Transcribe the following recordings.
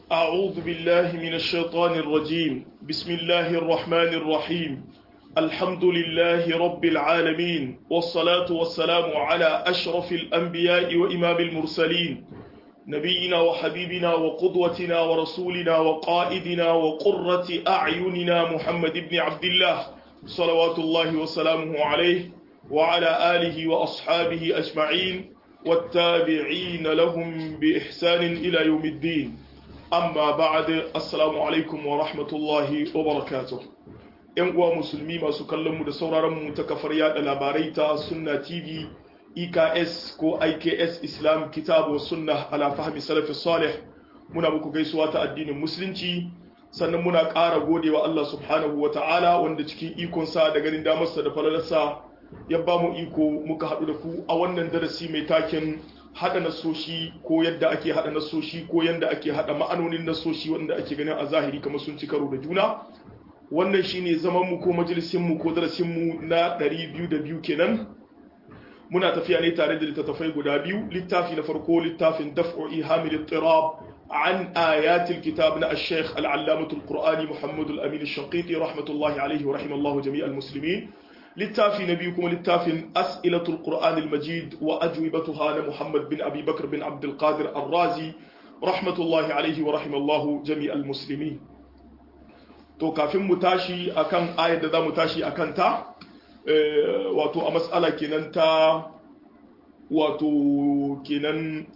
أعوذ بالله من الشيطان الرجيم بسم الله الرحمن الرحيم الحمد لله رب العالمين والصلاة والسلام على أشرف الأنبياء وإمام المرسلين نبينا وحبيبنا وقدوتنا ورسولنا وقائدنا وقرة أعيننا محمد بن عبد الله صلوات الله وسلامه عليه وعلى آله وأصحابه أجمعين والتابعين لهم بإحسان إلى يوم الدين amma ba'ad assalamu alaikum wa rahmatullahi wa barakatuh yan uwa musulmi masu kallon mu da sauraron mu ta kafar yada labarai ta sunna tv eks ko iks islam kitabu wa sunna ala fahmi salafi salih muna muku gaisuwa ta addinin musulunci sannan muna ƙara godewa Allah subhanahu wa ta'ala wanda cikin ikonsa da ganin damarsa da falalarsa ya ba mu iko muka haɗu da ku a wannan darasi mai taken hada nasoshi ko yadda ake hada nasoshi ko yadda ake hada ma'anonin nasoshi wanda ake ganin a zahiri kamar sun ci karo da juna wannan shine zaman mu ko majalisin mu ko darasin mu na 202 kenan muna tafiya ne tare da littattafai guda biyu littafi na farko littafin daf'u ihamil ittirab عن آيات الكتاب نا الشيخ العلامة القرآني محمد الأمين الشنقيطي رحمة الله عليه ورحم الله جميع المسلمين littafi na biyu kuma littafin as'ilatul qur'an al-majid wa ajwibatuha na muhammad bin abi bakr bin abdul qadir ar-razi rahmatullahi alaihi wa rahimallahu jami'al muslimin to kafin mu tashi akan ayar da zamu tashi akan ta wato a mas'ala kenan ta wato kenan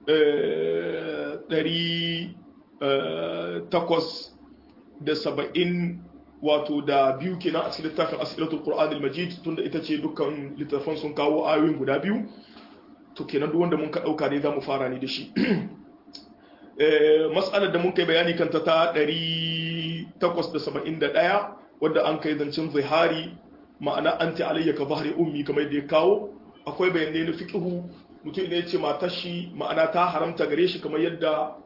ɗari takwas da saba'in wato da biyu kenan a cikin littafin asilatul qur'an al-majid tunda ita ce dukkan littafan sun kawo ayoyin guda biyu to kenan duk wanda mun ka dauka ne zamu fara ne da shi eh mas'alar da mun kai bayani kanta ta 871 wadda an kai zancin zihari ma'ana anti alayya ka bahri ummi kamar da ya kawo akwai bayanai na fiqhu mutum ne ya ce matar shi ma'ana ta haramta gare shi kamar yadda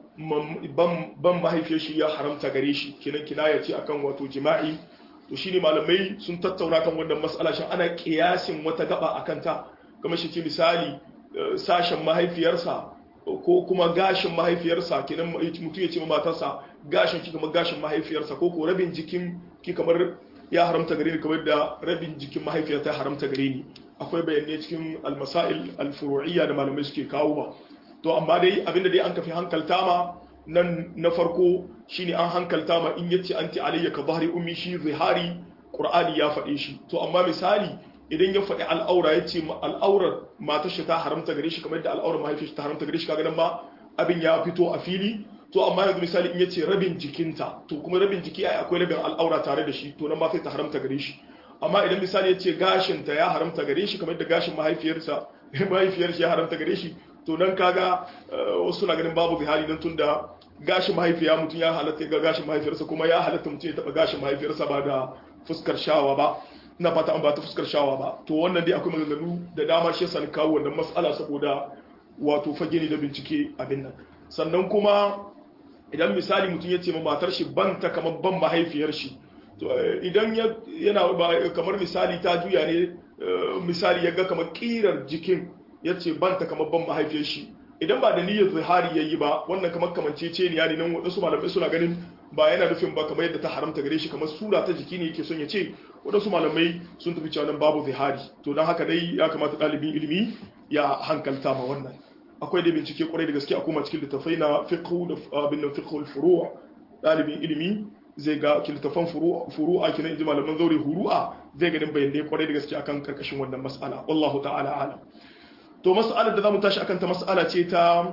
ban mahaifiyar shi ya haramta gare shi kinan kinaya ce akan wato jima'i to shine malamai sun tattauna kan wannan mas'ala shin ana kiyasin wata gaba akan ta kamar shi ce misali sashen mahaifiyarsa ko kuma gashin mahaifiyarsa kinan mutum ya ce matarsa gashin ki kamar gashin mahaifiyarsa ko ko rabin jikin ki kamar ya haramta gare ni kamar da rabin jikin mahaifiyar ta haramta gare ni akwai bayanai cikin almasail alfuru'iyya da malamai suke kawo ba to amma dai abinda dai an kafi hankalta ma nan na farko shine an hankalta ma in yace anti alayya ka bahri ummi shi zihari qur'ani ya faɗe shi to amma misali idan ya faɗi al'aura yace al'aurar matar shi ta haramta gare shi kamar da al'aurar mahaifiyar ta haramta gare shi kaga nan ma abin ya fito a fili to amma yanzu misali in yace rabin jikinta to kuma rabin jiki ai akwai rabin al'aura tare da shi to nan ma sai ta haramta gare shi amma idan misali yace gashin ta ya haramta gare shi kamar da gashin mahaifiyarsa mahaifiyar shi ya haramta gare shi to nan kaga wasu na ganin babu zihari nan tunda gashin mahaifiya mutum ya halatta ga gashin mahaifiyarsa kuma ya halatta mutum ya taba gashin mahaifiyarsa ba da fuskar shawa ba ina fata an ba ta fuskar shawa ba to wannan dai akwai maganganu da dama shi yasa kawo wannan mas'ala saboda wato fage ne da bincike abin nan sannan kuma idan misali mutum ya ce ma matar shi ban ta kamar ban mahaifiyar shi to idan yana kamar misali ta juya ne misali ya ga kamar kirar jikin ya ce ban ta kamar ban mahaifiyar shi idan ba da niyyar zihari yayi ba wannan kamar kamancece ne yani nan wadansu malamai suna ganin ba yana nufin ba kamar yadda ta haramta gare shi kamar sura ta jiki ne yake son ya ce wadansu malamai sun tafi cewa nan babu zihari to don haka dai ya kamata ɗalibin ilimi ya hankalta ma wannan akwai da bincike kwarai da gaske a kuma cikin littafai na fiqhu da abin nan fiqhul furu' ɗalibin ilimi zai ga littafan furu'a kenan inji malaman zaure huru'a zai ganin bayanai kwarai da gaske akan karkashin wannan mas'ala wallahu ta'ala alam to mas'alar da zamu tashi akan ta mas'ala ce ta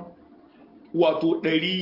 wato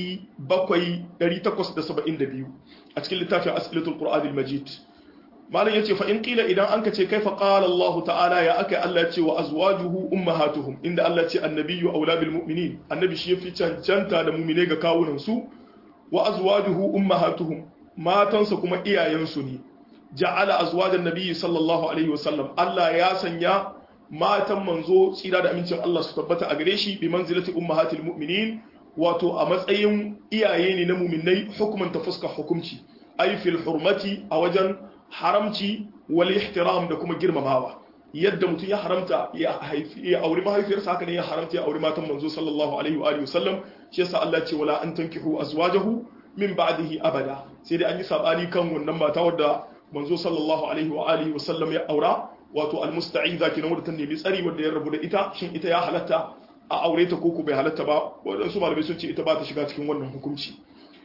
872 a cikin littafin as'ilatul qur'anil majid malam yace fa in qila idan anka ce kaifa qala Allah ta'ala ya aka Allah ya ce wa azwajuhu ummahatuhum inda Allah ce annabiyyu aula bil mu'minin annabi shi yafi cancanta da mu'mine ga kawunan su wa azwajuhu ummahatuhum matansa kuma iyayensu ne ja'ala azwajan nabiyyi sallallahu alaihi wasallam Allah ya sanya matan manzo tsira da amincin Allah su tabbata a gare shi bi manzilati ummahatil mu'minin wato a matsayin iyaye ne na mu'minai hukuman ta fuska hukumci ay fil hurmati a wajen haramci wal ihtiram da kuma girmamawa yadda mutum ya haramta ya haifi ya auri mahaifiyarsa haka ne ya haramta ya auri matan manzo sallallahu alaihi wa alihi wasallam shi yasa Allah ce wala an tankihu azwajahu min ba'dihi abada sai dai an yi sabani kan wannan mata wadda manzo sallallahu alaihi wa alihi wa sallam ya aura wato almusta'iza kenan wadda ta nemi tsari wadda ya rabu da ita shin ita ya halatta a aure ta koko bai halatta ba wadansu malamai sun ce ita ba ta shiga cikin wannan hukunci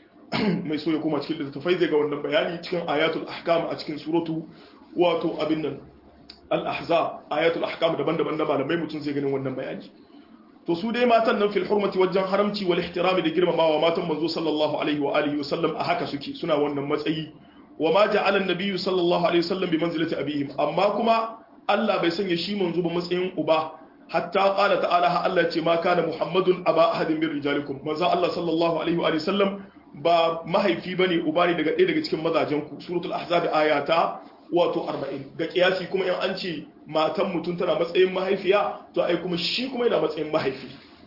mai so ya koma cikin littattafai zai ga wannan bayani cikin ayatul ahkam a cikin suratu wato abin nan al-ahzab ayatul ahkam daban-daban na malamai mutum zai ganin wannan bayani to su dai matan nan fil hurmati wajen haramci wal ihtirami da girmamawa matan manzo sallallahu alaihi wa alihi wa sallam a haka suke suna wannan matsayi wa ma ja'ala an-nabiyyu sallallahu alaihi wa sallam bi manzilati abihim amma kuma Allah bai sanya shi manzo ba matsayin uba hatta qala ta'ala ha Allah ce ma kana muhammadun aba ahadin min rijalikum manzo Allah sallallahu alaihi wa sallam ba mahaifi bane uba ne daga ɗaya daga cikin mazajen ku suratul ahzab ayata wato 40 ga kiyasi kuma in an ce matan mutum tana matsayin mahaifiya to ai kuma shi kuma yana matsayin mahaifi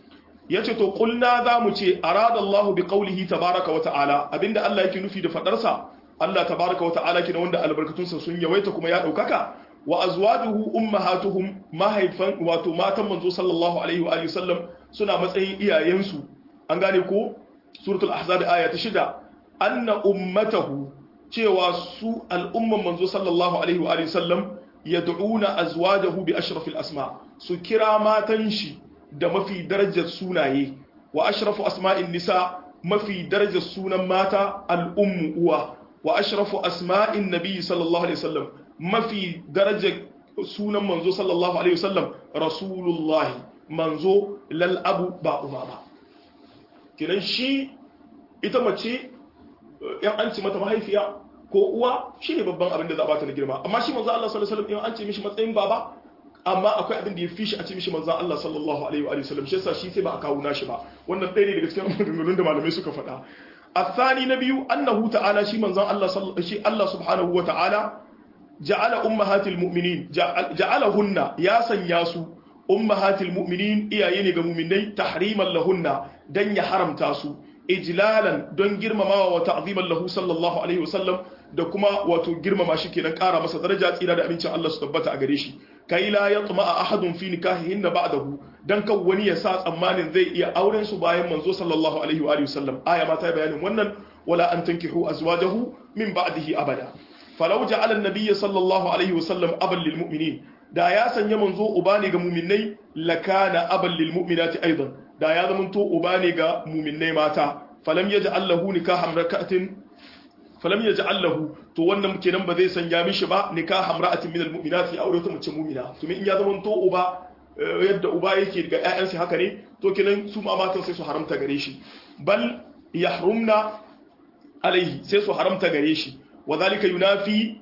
yace to kulna za mu ce arada Allah bi qawlihi tabaraka wa ta'ala abinda Allah yake nufi da fadarsa Allah tabaraka wa ta'ala kina wanda albarkatunsa sun yawaita kuma ya daukaka wa azwajuhu ummahatuhum mahaifan wato matan manzo sallallahu alaihi wa alihi sallam suna matsayin iyayensu an gane ko suratul ahzab aya ta shida anna ummatahu cewa su al'umman manzo sallallahu alaihi wa alihi sallam yad'una azwajahu bi ashrafil asma su kira matan shi da mafi darajar sunaye wa ashrafu asma'in nisa mafi darajar sunan mata al'ummu uwa wa ashrafu asma'in nabi sallallahu alaihi wasallam mafi darajar sunan manzo sallallahu alaihi wasallam rasulullah manzo lal abu ba uba ba kinan shi ita mace yan an ci mata mahaifiya ko uwa shine babban abin da za a bata na girma amma shi manzo Allah sallallahu alaihi wasallam in an ce mishi matsayin baba amma akwai abin da ya fi shi a ce mishi manzo Allah sallallahu alaihi wa sallam shi yasa shi sai ba a kawo nashi ba wannan ɗaya ne daga cikin maganganun da malamai suka faɗa الثاني نبي أنه تعالى شي من زان الله صل... شي الله سبحانه وتعالى جعل أمهات المؤمنين جعل... جعلهن يا سنياسو أمهات المؤمنين إيا يني مؤمنين تحريما لهن دن يحرم تاسو إجلالا دن جرم ما وتعظيما له صلى الله عليه وسلم da kuma wato girmama shi kenan ƙara masa daraja tsira da amincin Allah su tabbata a gare shi kai la yatma ahadun fi nikahihinna ba'dahu dan kan wani ya sa tsammanin zai iya auren su bayan manzo sallallahu alaihi wa alihi wasallam aya ma ta bayanin wannan wala an tankihu azwajahu min ba'dihi abada falau ja'ala an-nabiy sallallahu alaihi wasallam aban lil mu'minin da ya sanya manzo uba ne ga mu'minnai lakana aban lil mu'minati aidan da ya zamanto uba ne ga mu'minnai mata falam yaj'al lahu nikahan rakatin falam ya ji allahu to wannan kenan ba zai sanya mishi ba nikah hamra'atin min almu'minat ya aure ta mace mu'mina to in ya zama to uba yadda uba yake ga ƴaƴansa haka ne to kenan su ma matan sai su haramta gare shi bal yahrumna alaihi sai su haramta gare shi wa zalika yunafi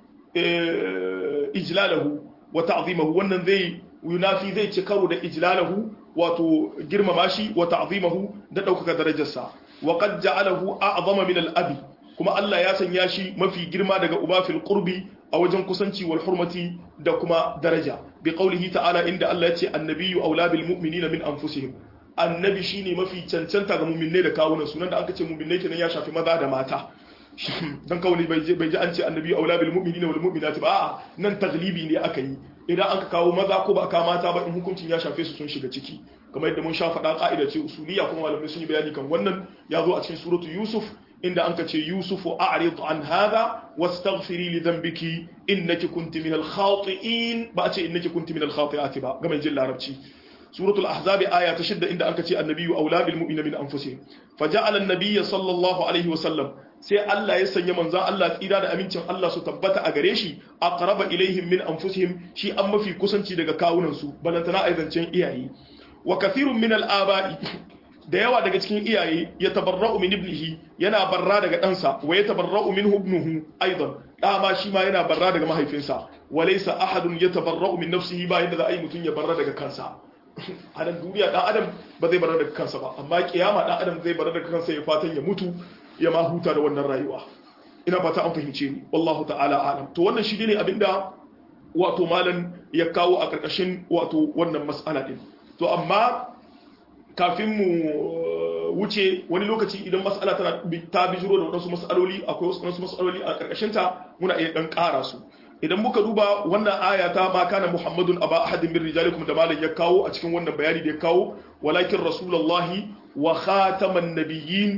ijlalahu wa ta'zimahu wannan zai yunafi zai ci karo da ijlalahu wato girmama shi wa ta'zimahu da ɗaukaka darajarsa wa qad ja'alahu a'zama min al-abi kuma Allah ya sanya shi mafi girma daga uba fil qurbi a wajen kusanci wal hurmati da kuma daraja bi qaulihi ta'ala inda Allah ya ce annabiyyu aula bil mu'minina min anfusihim annabi shine mafi cancanta ga mu'minai da kawunan sunan da aka ce mu'minai kenan ya shafi maza da mata dan kawai bai je bai ji an ce annabiyyu aula bil mu'minina wal mu'minati ba a'a nan taglibi ne aka yi idan aka kawo maza ko ba ka mata ba in hukuncin ya shafe su sun shiga ciki kamar yadda mun sha faɗa ka'ida ce usuliya kuma malamai sun yi bayani kan wannan ya zo a cikin suratu yusuf inda an ka ce yusufu a'rid an hadha wastaghfiri li dhanbiki innaki kunti min al-khati'in ba a ce innaki kunti min al-khati'ati ba ga mai jin larabci suratul ahzab aya ta shidda inda an ka ce annabiyyu aula bil mu'minina min anfusihim faja'ala an-nabiy sallallahu alaihi wa sallam sai Allah ya sanya manzon Allah tsira da amincin Allah su tabbata a gare shi aqraba ilaihim min anfusihim shi an mafi kusanci daga kawunan su balantana aizancen iyaye wa kathirun min al-aba'i da yawa daga cikin iyaye ya tabarra'u min ibnihi yana barra daga ɗansa wa ya tabarra'u min ibnuhu aidan dama shi ma yana barra daga mahaifinsa wa laysa ahadun yatabarra'u min nafsihi ba yadda za a yi mutum ya barra daga kansa a nan duniya dan adam ba zai barra daga kansa ba amma kiyama dan adam zai barra daga kansa ya fatan ya mutu ya ma huta da wannan rayuwa ina fata an fahimce ni wallahu ta'ala alam to wannan shi ne abinda wato malam ya kawo a karkashin wato wannan mas'ala din to amma kafin mu wuce wani lokaci idan mas'ala tana ta bijiro da wadansu mas'aloli akwai wasu mas'aloli a karkashin ta muna iya dan ƙara su idan muka duba wannan aya ta ma kana muhammadun aba ahadin min rijalikum da malam ya kawo a cikin wannan bayani da ya kawo walakin rasulullahi wa khataman nabiyyin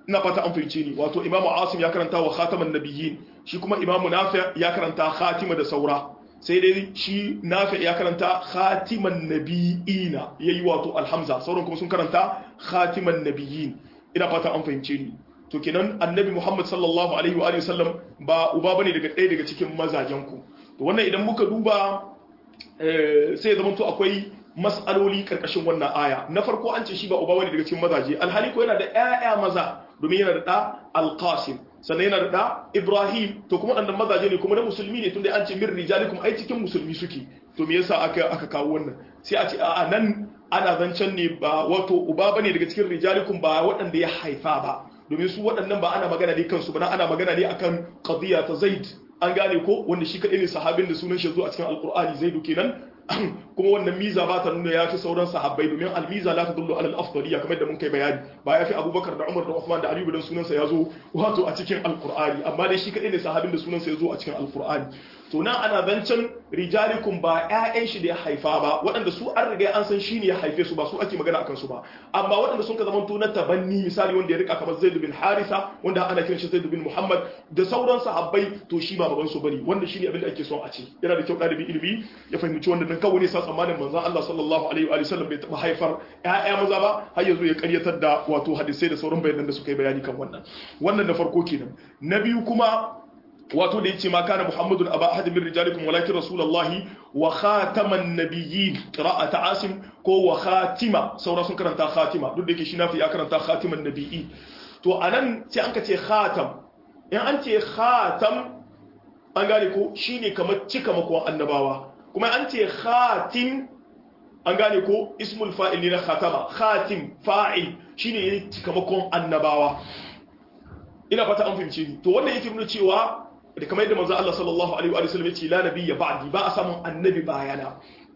ina fata an fahimce ni wato imamu asim ya karanta wa khataman nabiyyin shi kuma imamu nafi ya karanta khatima da saura sai dai shi nafi ya karanta khatiman nabiyina yayi wato alhamza sauran kuma sun karanta khatiman nabiyyin ina fata an fahimce ni to kenan annabi muhammad sallallahu alaihi wa alihi wasallam ba uba bane daga ɗaya daga cikin mazajen ku to wannan idan muka duba sai ya zama to akwai mas'aloli karkashin wannan aya na farko an ce shi ba uba bane daga cikin mazaje alhali ko yana da ƴaƴa maza domin yana da ɗa alqasim sannan yana da ɗa ibrahim to kuma ɗan mazaje ne kuma na musulmi ne tunda an ce min rijalikum ai cikin musulmi suke to me yasa aka aka kawo wannan sai a ce a nan ana zancen ne ba wato uba bane daga cikin rijalikum ba waɗanda ya haifa ba domin su waɗannan ba ana magana ne kansu ba ana magana ne akan qadiya ta zaid an gane ko wanda shi kaɗai ne sahabin da sunan shi zo a cikin alqur'ani zaidu kenan kuma wannan miza ba ta nuna ya fi sauran sahabbai domin almiza la ta dullu alal afdaliya kamar da mun kai bayani ba ya fi abubakar da umar da uthman da aliyu dan sunansa ya zo wato a cikin alqur'ani amma dai shi kadai ne sahabin da sunansa ya zo a cikin alqur'ani to nan ana zancen rijalikum ba ƴaƴan shi da ya haifa ba waɗanda su an riga an san shi ne ya haife su ba su ake magana akan su ba amma waɗanda sun ka zama to na tabanni misali wanda ya rika kamar zaid bin harisa wanda ana kiran shi zaid bin muhammad da sauran sahabbai to shi ba baban su bane wanda shine abin da ake son a ce yana da kyau ɗalibin ilimi ya fahimci wannan dan kawai ne sa tsammanin manzon Allah sallallahu alaihi wa sallam bai taba haifar ƴaƴa maza ba har yanzu ya karyatar da wato hadisai da sauran bayanan da suka yi bayani kan wannan wannan na farko kenan na biyu kuma wato da yace ma kana muhammadun aba ahad min rijalikum walakin rasulullahi wa khataman nabiyyin qira'ata asim ko wa khatima saura sun karanta khatima duk da yake shi nafi ya karanta khatiman nabiyyi to anan sai an ka ce khatam in an ce khatam an gane ko shine kamar cika makon annabawa kuma an ce khatim an gane ko ismul fa'il ne na khatama khatim fa'il shine yayin cikamakon annabawa ina fata an fahimce ni to wannan yake nuna cewa da kamar yadda manzo Allah sallallahu alaihi wa sallam yace la nabiyya ba'di ba a samun annabi bayana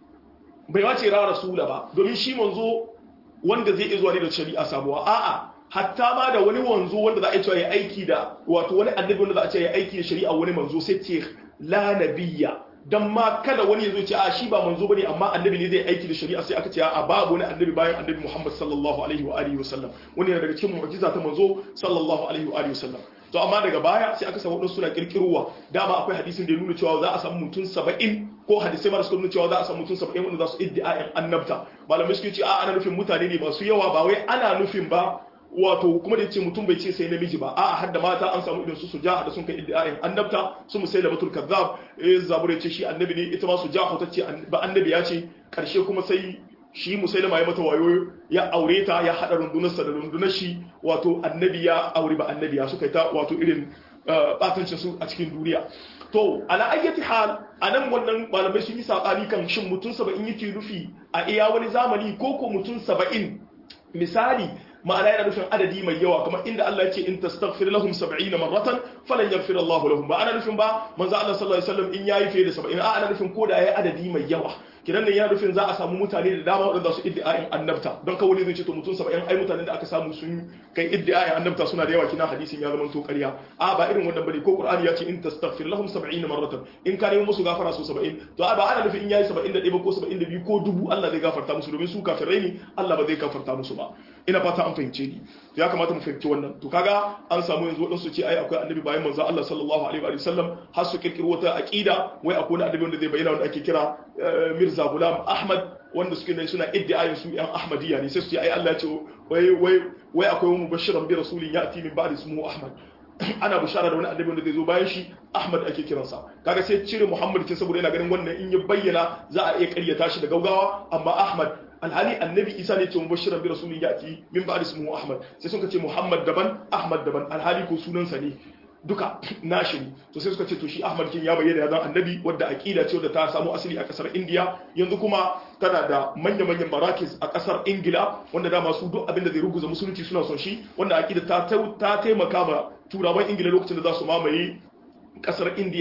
bai wace ra rasula ba domin shi manzo wanda zai iya zuwa ne da shari'a sabuwa a'a hatta ma da wani wanzo wanda za a ce ya aiki da wato wani annabi wanda za a ce ya aiki da shari'a wani manzo sai ce la nabiyya dan ma kada wani ya zo ce a shi ba manzo bane amma annabi ne zai aiki da shari'a sai aka ce a babu wani annabi bayan annabi Muhammad sallallahu alaihi wa alihi wasallam wani daga cikin mu'jiza ta manzo sallallahu alaihi wa alihi wasallam to amma daga baya sai aka samu wadansu suna kirkirowa dama akwai hadisin da ya nuna cewa za a samu mutum 70 ko hadisai mara suka nuna cewa za a samu mutum 70 wanda za su iddia'in annabta malamai suke ce a ana nufin mutane ne masu yawa ba wai ana nufin ba wato kuma da yace mutum bai ce sai namiji ba a'a har da mata an samu idan su su jaha da sun kai iddiayin annabta su musailamatul kazzab eh zabur ya ce shi annabi ne ita ma su jaha ta ce ba annabi ya ce karshe kuma sai shi musailama ya mata wayo ya aure ta ya hada rundunarsa da rundunar shi wato annabi ya aure ba annabi ya suka ta wato irin batancin su a cikin duniya to ala ayyati hal anan wannan malamai sun yi sabani kan shin mutum 70 yake nufi a iya wani zamani ko ko mutum 70 misali ma'ana yana nufin adadi mai yawa kamar inda Allah ya ce in tastaghfir lahum 70 marratan falan yaghfir Allah lahum ba ana nufin ba manzo Allah sallallahu alaihi wasallam in yayi fiye da 70 a ana nufin ko da yayi adadi mai yawa kidan nan yana nufin za a samu mutane da dama waɗanda su iddiayin annabta don kawai zai ce to mutum 70 ai mutanen da aka samu sun kai iddiayin annabta suna da yawa kina hadisin ya zama to ƙarya a ba irin wannan bane ko Qur'ani ya ce in tastaghfir lahum 70 marratan in ka nemi musu gafara su 70 to a ba ana nufin in yayi 71 ba ko 72 ko dubu Allah zai gafarta musu domin su kafirai ne Allah ba zai gafarta musu ba ina fata an fahimce ni ya kamata mu fahimci wannan to kaga an samu yanzu wadansu ce ai akwai annabi bayan manzo Allah sallallahu alaihi wa sallam har su kirkiro wata aqida wai akwai annabi wanda zai bayyana wanda ake kira Mirza Gulam Ahmad wanda suke ne suna iddiayin su yan Ahmadiyya ne sai su ce ai Allah ya ce wai wai wai akwai wani mubashiran bi rasulin ya'ti min ba'di ismuhu Ahmad ana bishara da wani annabi wanda zai zo bayan shi Ahmad ake kiransa kaga sai cire Muhammad kin saboda yana ganin wannan in ya bayyana za a iya ƙaryata shi da gaugawa amma Ahmad alhali annabi Isa ne ce mubashiran bi rasulin ya'ti min ba'di ismuhu Ahmad sai suka ce Muhammad daban Ahmad daban alhali ko sunansa ne duka nashi ne to sai suka ce to shi Ahmad kin ya bayyana ya zan annabi wadda aqida ce wadda ta samu asali a kasar India yanzu kuma tana da manya-manyan marakis a kasar Ingila wanda dama su duk abin da zai ruguza musulunci suna son shi wanda aqida ta ta taimaka ma turawan Ingila lokacin da za su mamaye kasar India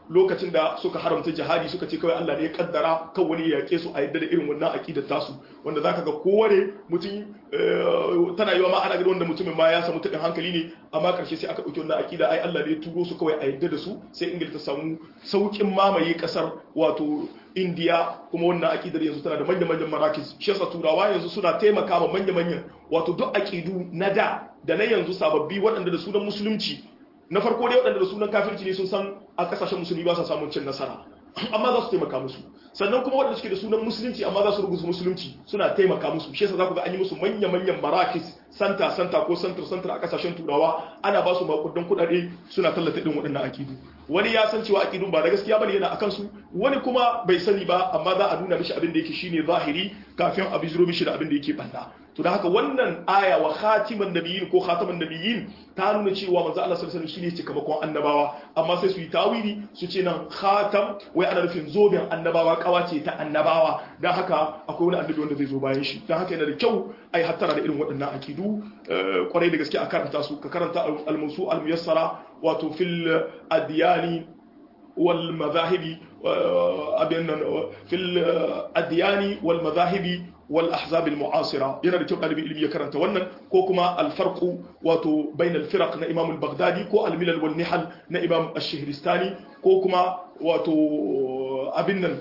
lokacin da suka haramta jihadi suka ce kawai Allah ne ya kaddara kan wani ya yake su a yadda da irin wannan aqidar tasu wanda zaka ga kowane mutum tana yiwa ma ana ga wanda mutumin ma ya samu tabin hankali ne amma karshe sai aka dauki wannan aqida ai Allah ne ya turo su kawai a yadda da su sai Ingila ta samu saukin mamaye kasar wato India kuma wannan aqidar yanzu tana da manyan-manyan marakis shi yasa turawa yanzu suna taimaka ma manya-manyan wato duk aqidu na da da na yanzu sababbi waɗanda da sunan musulunci na farko dai waɗanda da sunan kafirci ne sun san a kasashen musulmi ba sa samun cin nasara amma za su taimaka musu sannan kuma waɗanda suke da sunan musulunci amma za su rubuta musulunci suna taimaka musu shi yasa za ku ga an yi musu manya-manyan marakis santa santa ko santar santar a kasashen turawa ana ba su makudan kuɗaɗe suna tallata irin waɗannan akidu wani ya san cewa akidun ba da gaskiya bane yana akan su wani kuma bai sani ba amma za a nuna mishi abin da yake shine zahiri kafin a bijiro mishi da abin da yake banda to da haka wannan aya wa khatiman nabiyyin ko khataman nabiyyin ta nuna cewa manzo Allah sallallahu alaihi wasallam shine cikamakon annabawa amma sai su yi tawili su ce nan khatam wai ana nufin zoben annabawa kawace ta annabawa dan haka akwai wani annabi wanda zai zo bayan shi dan haka yana da kyau ai hattara da irin waɗannan akidu kwarai da gaske a karanta su ka karanta al-musu al-muyassara wato fil adiyani wal mazahibi abin fil adiyani wal mazahibi wal ahzab al mu'asira yana da kyau ɗalibi ilimi ya karanta wannan ko kuma al farqu wato bain al firaq na imam al baghdadi ko al milal wal nihal na imam al shihristani ko kuma wato abin nan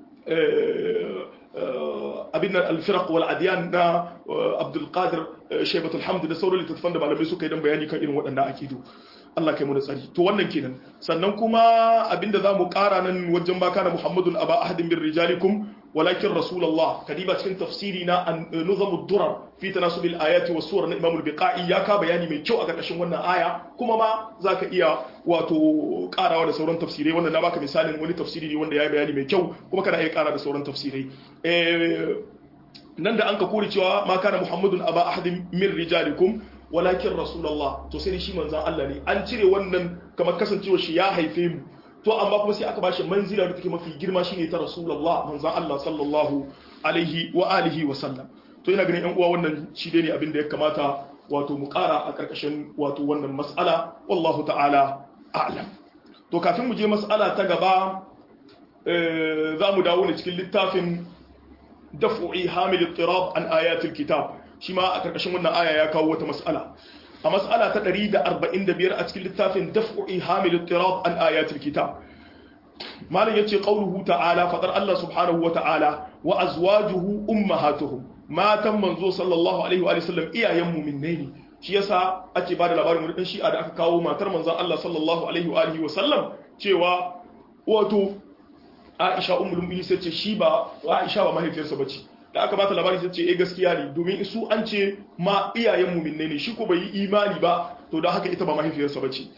abin nan al firaq wal adyan na abdul qadir shaybatul hamd da sauran littattafan da malamai suka yi dan bayani kan irin waɗannan akidu Allah kai mu da tsari to wannan kenan sannan kuma abinda zamu ƙara nan wajen baka na Muhammadun aba ahadin bin rijalikum walakin rasulullah kadiba cikin tafsiri na nuzamud durar fi tanasubil ayati was suwar na Imam al-Biqai ya ka bayani mai kyau a ƙarƙashin wannan aya kuma ma zaka iya wato ƙarawa da sauran tafsirai wannan na baka misalin wani tafsiri ne wanda ya yi bayani mai kyau kuma kana iya ƙara da sauran tafsirai nan da an ka kore cewa ma kana Muhammadun aba ahadin min rijalikum walakin rasulullah to sai shi manzan Allah ne an cire wannan kamar kasancewa shi ya haife mu to amma kuma sai aka bashi manzila da take mafi girma shine ta rasulullah manzan Allah sallallahu alaihi wa alihi wa sallam to ina ganin yan uwa wannan shi ne abin da ya kamata wato mu ƙara a ƙarƙashin wato wannan mas'ala wallahu ta'ala a'lam to kafin mu je mas'ala ta gaba za mu dawo ne cikin littafin daf'i hamil ittirab an ayatul kitab shi ma a karkashin wannan aya ya kawo wata mas'ala a mas'ala ta 145 a cikin littafin daf'i hamil ittirab an ayatul kitab malam yace qauluhu ta'ala fadar Allah subhanahu wa ta'ala wa azwajuhu ummahatuhum matan manzo sallallahu alaihi wa sallam iyayen mu'minai ne shi yasa ake bada labarin wani dan shi'a da aka kawo matar manzon Allah sallallahu alaihi wa alihi wa sallam cewa wato Aisha ummul mu'minin sai ce shi ba Aisha ba mahaifiyarsa bace da aka bata labari sai ce eh gaskiya ne domin su an ce ma iyayen mu'minai ne shi ko bai yi imani ba to don haka ita ba mahaifiyarsa bace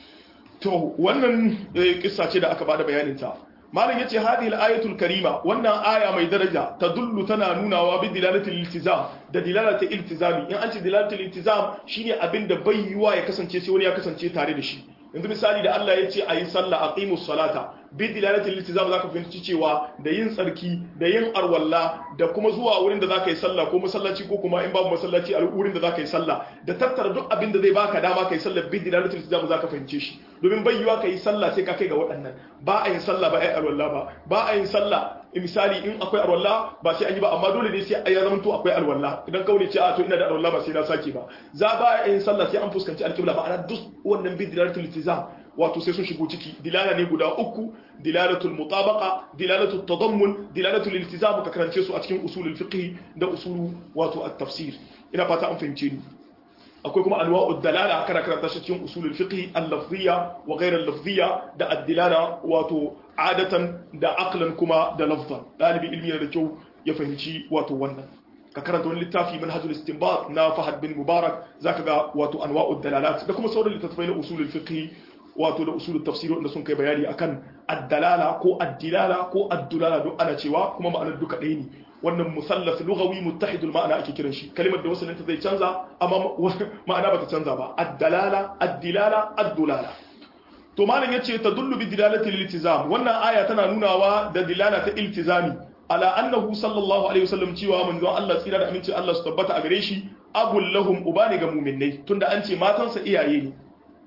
to wannan kissa ce da aka bada bayanin ta malam yace hadhihi al-ayatul karima wannan aya mai daraja tadullu tana nunawa bi dilalatil iltizam da dilalatil iltizami in an ce dilalatil iltizam shine abin da bai yiwa ya kasance sai wani ya kasance tare da shi yanzu misali da Allah ya ce ayi sallah aqimus salata bi dilalatil iltizam zaka fahimci cewa da yin tsarki da yin arwalla da kuma zuwa wurin da zaka yi sallah ko masallaci ko kuma in babu masallaci a wurin da zaka yi sallah da tattara duk abin da zai baka dama kai sallah bi dilalatil iltizam zaka fahimce shi domin bai yiwa kai sallah sai ka kai ga waɗannan ba a yin sallah ba ai arwalla ba ba a yin sallah misali in akwai alwala ba sai an yi ba amma dole ne sai ya zama to akwai alwala idan kaune ce a to ina da alwala ba sai na sake ba za ba yin sallah sai an fuskanci alƙibla ba ana duk wannan bi dilalatul iltizam wato sai sun shigo ciki dilala ne guda uku dilalatul mutabaqa dilalatul tadammun dilalatul iltizam ka karance su a cikin usulul fiqh da usulu wato at-tafsir ina fata an fahimce ni akwai kuma anwa'ud dalala kana karanta shi cikin usulul fiqh al-lafziyya wa ghayr al-lafziyya da ad-dilala wato adatan da aqlan kuma da lafzan dalibi ilmi da kyau ya fahimci wato wannan ka karanta wani littafi manhajul istinbat na Fahad bin Mubarak zaka ga wato anwa'ud dalalat da kuma sauran littattafai na usulul fiqh wato da usulul tafsir wanda sun kai bayani akan ad-dalala ko ad-dilala ko ad-dulala duk ana cewa kuma ma'anar duka ɗaya ne wannan musallaf lughawi muttahidul ma'ana ake kiran shi kalimar da wasalin ta zai canza amma ma'ana bata canza ba ad-dalala ad-dilala ad-dulala to malam yace tadullu bi dilalati al-iltizam wannan aya tana nunawa da dilala ta iltizami ala annahu sallallahu alaihi wasallam cewa manzo Allah tsira da aminci Allah su tabbata a gare shi abul lahum ubani ga mu'minnai tunda an ce matansa iyaye ne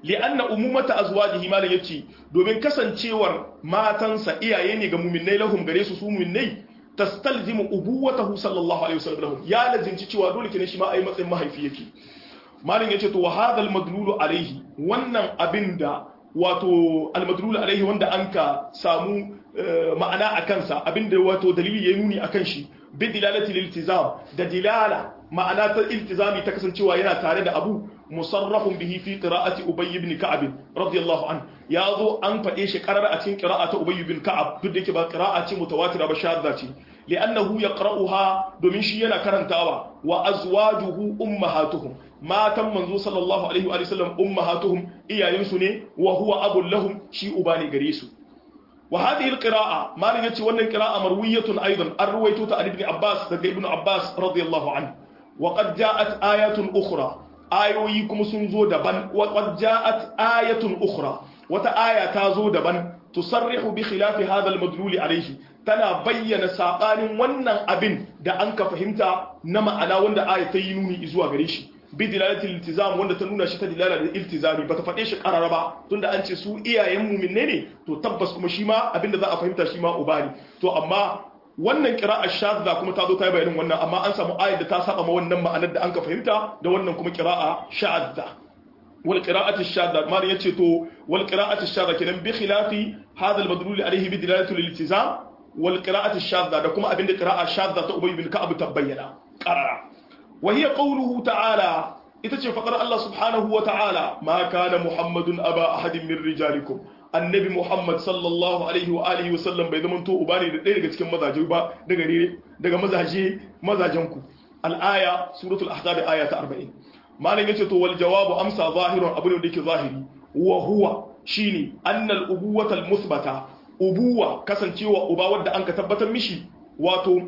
li'anna umumata azwajihi malan yace domin kasancewar matansa iyaye ne ga mu'minnai lahum gare su su mu'minnai tastalzimu ubuwatahu sallallahu alaihi wasallam lahum ya lazimci cewa dole kenan shi ma ai matsayin mahaifi yake malam yace to wa hadha al-madlulu alaihi wannan abinda wato al-madlulu alaihi wanda anka samu ma'ana a kansa abinda wato dalili ya nuni akan shi bi dilalati liltizam da dilala ma'ana ta iltizami ta kasancewa yana tare da abu musarrafun bihi fi qira'ati ubay ibn ka'ab radiyallahu an yazo an fade shi karar a cikin qira'ata ubay ibn ka'ab duk da yake ba qira'a ce mutawatira ba shadda ce li'annahu yaqra'uha domin shi yana karantawa wa azwajuhu ummahatuhum matan manzo sallallahu alaihi wa sallam ummahatuhum iyayensu ne wa huwa abul lahum shi uba ne gare su وهذه القراءة ما نجت وانا قراءة مروية أيضا الرويتة عن ابن عباس ذلك ابن عباس رضي الله عنه وقد جاءت آيات أخرى آيويكم سنزو دبن وقد جاءت آية أخرى وتآية تازو دبن تصرح بخلاف هذا المدلول عليه tana bayyana saɓanin wannan abin da an ka fahimta na ma'ana wanda aya ta yi nuni zuwa gare shi bi dilalatil iltizam wanda ta nuna shi ta dilala da iltizami bata faɗe shi karara ba tunda an ce su iyayen mu'minne ne to tabbas kuma shi ma abinda za a fahimta shi ma uba ne to amma wannan qira'a shadda kuma ta zo ta yi bayanin wannan amma an samu ayat da ta saba ma wannan ma'anar da an ka fahimta da wannan kuma qira'a shadda wal qira'atu shadda ma yace to wal qira'atu shadda kenan bi khilafi hadha al madlul alayhi bi dilalatil iltizam wal qira'atu shadda da kuma abinda qira'a shadda ta ubay bin ka'ab ta bayyana qarara وهي قوله تعالى itace fadar Allah subhanahu wa ta'ala ma kana muhammadun aba ahadin min rijalikum annabi muhammad sallallahu alaihi wa alihi wa sallam bai zama to uba ne da ɗaya daga cikin mazaje ba daga daga mazaje mazajen ku al-aya suratul ahzab aya ta 40 malam yace to wal jawabu amsa zahirun abu ne da yake zahiri wa huwa shine annal ubuwatal musbata ubuwa kasancewa uba wanda an ka tabbatar mishi wato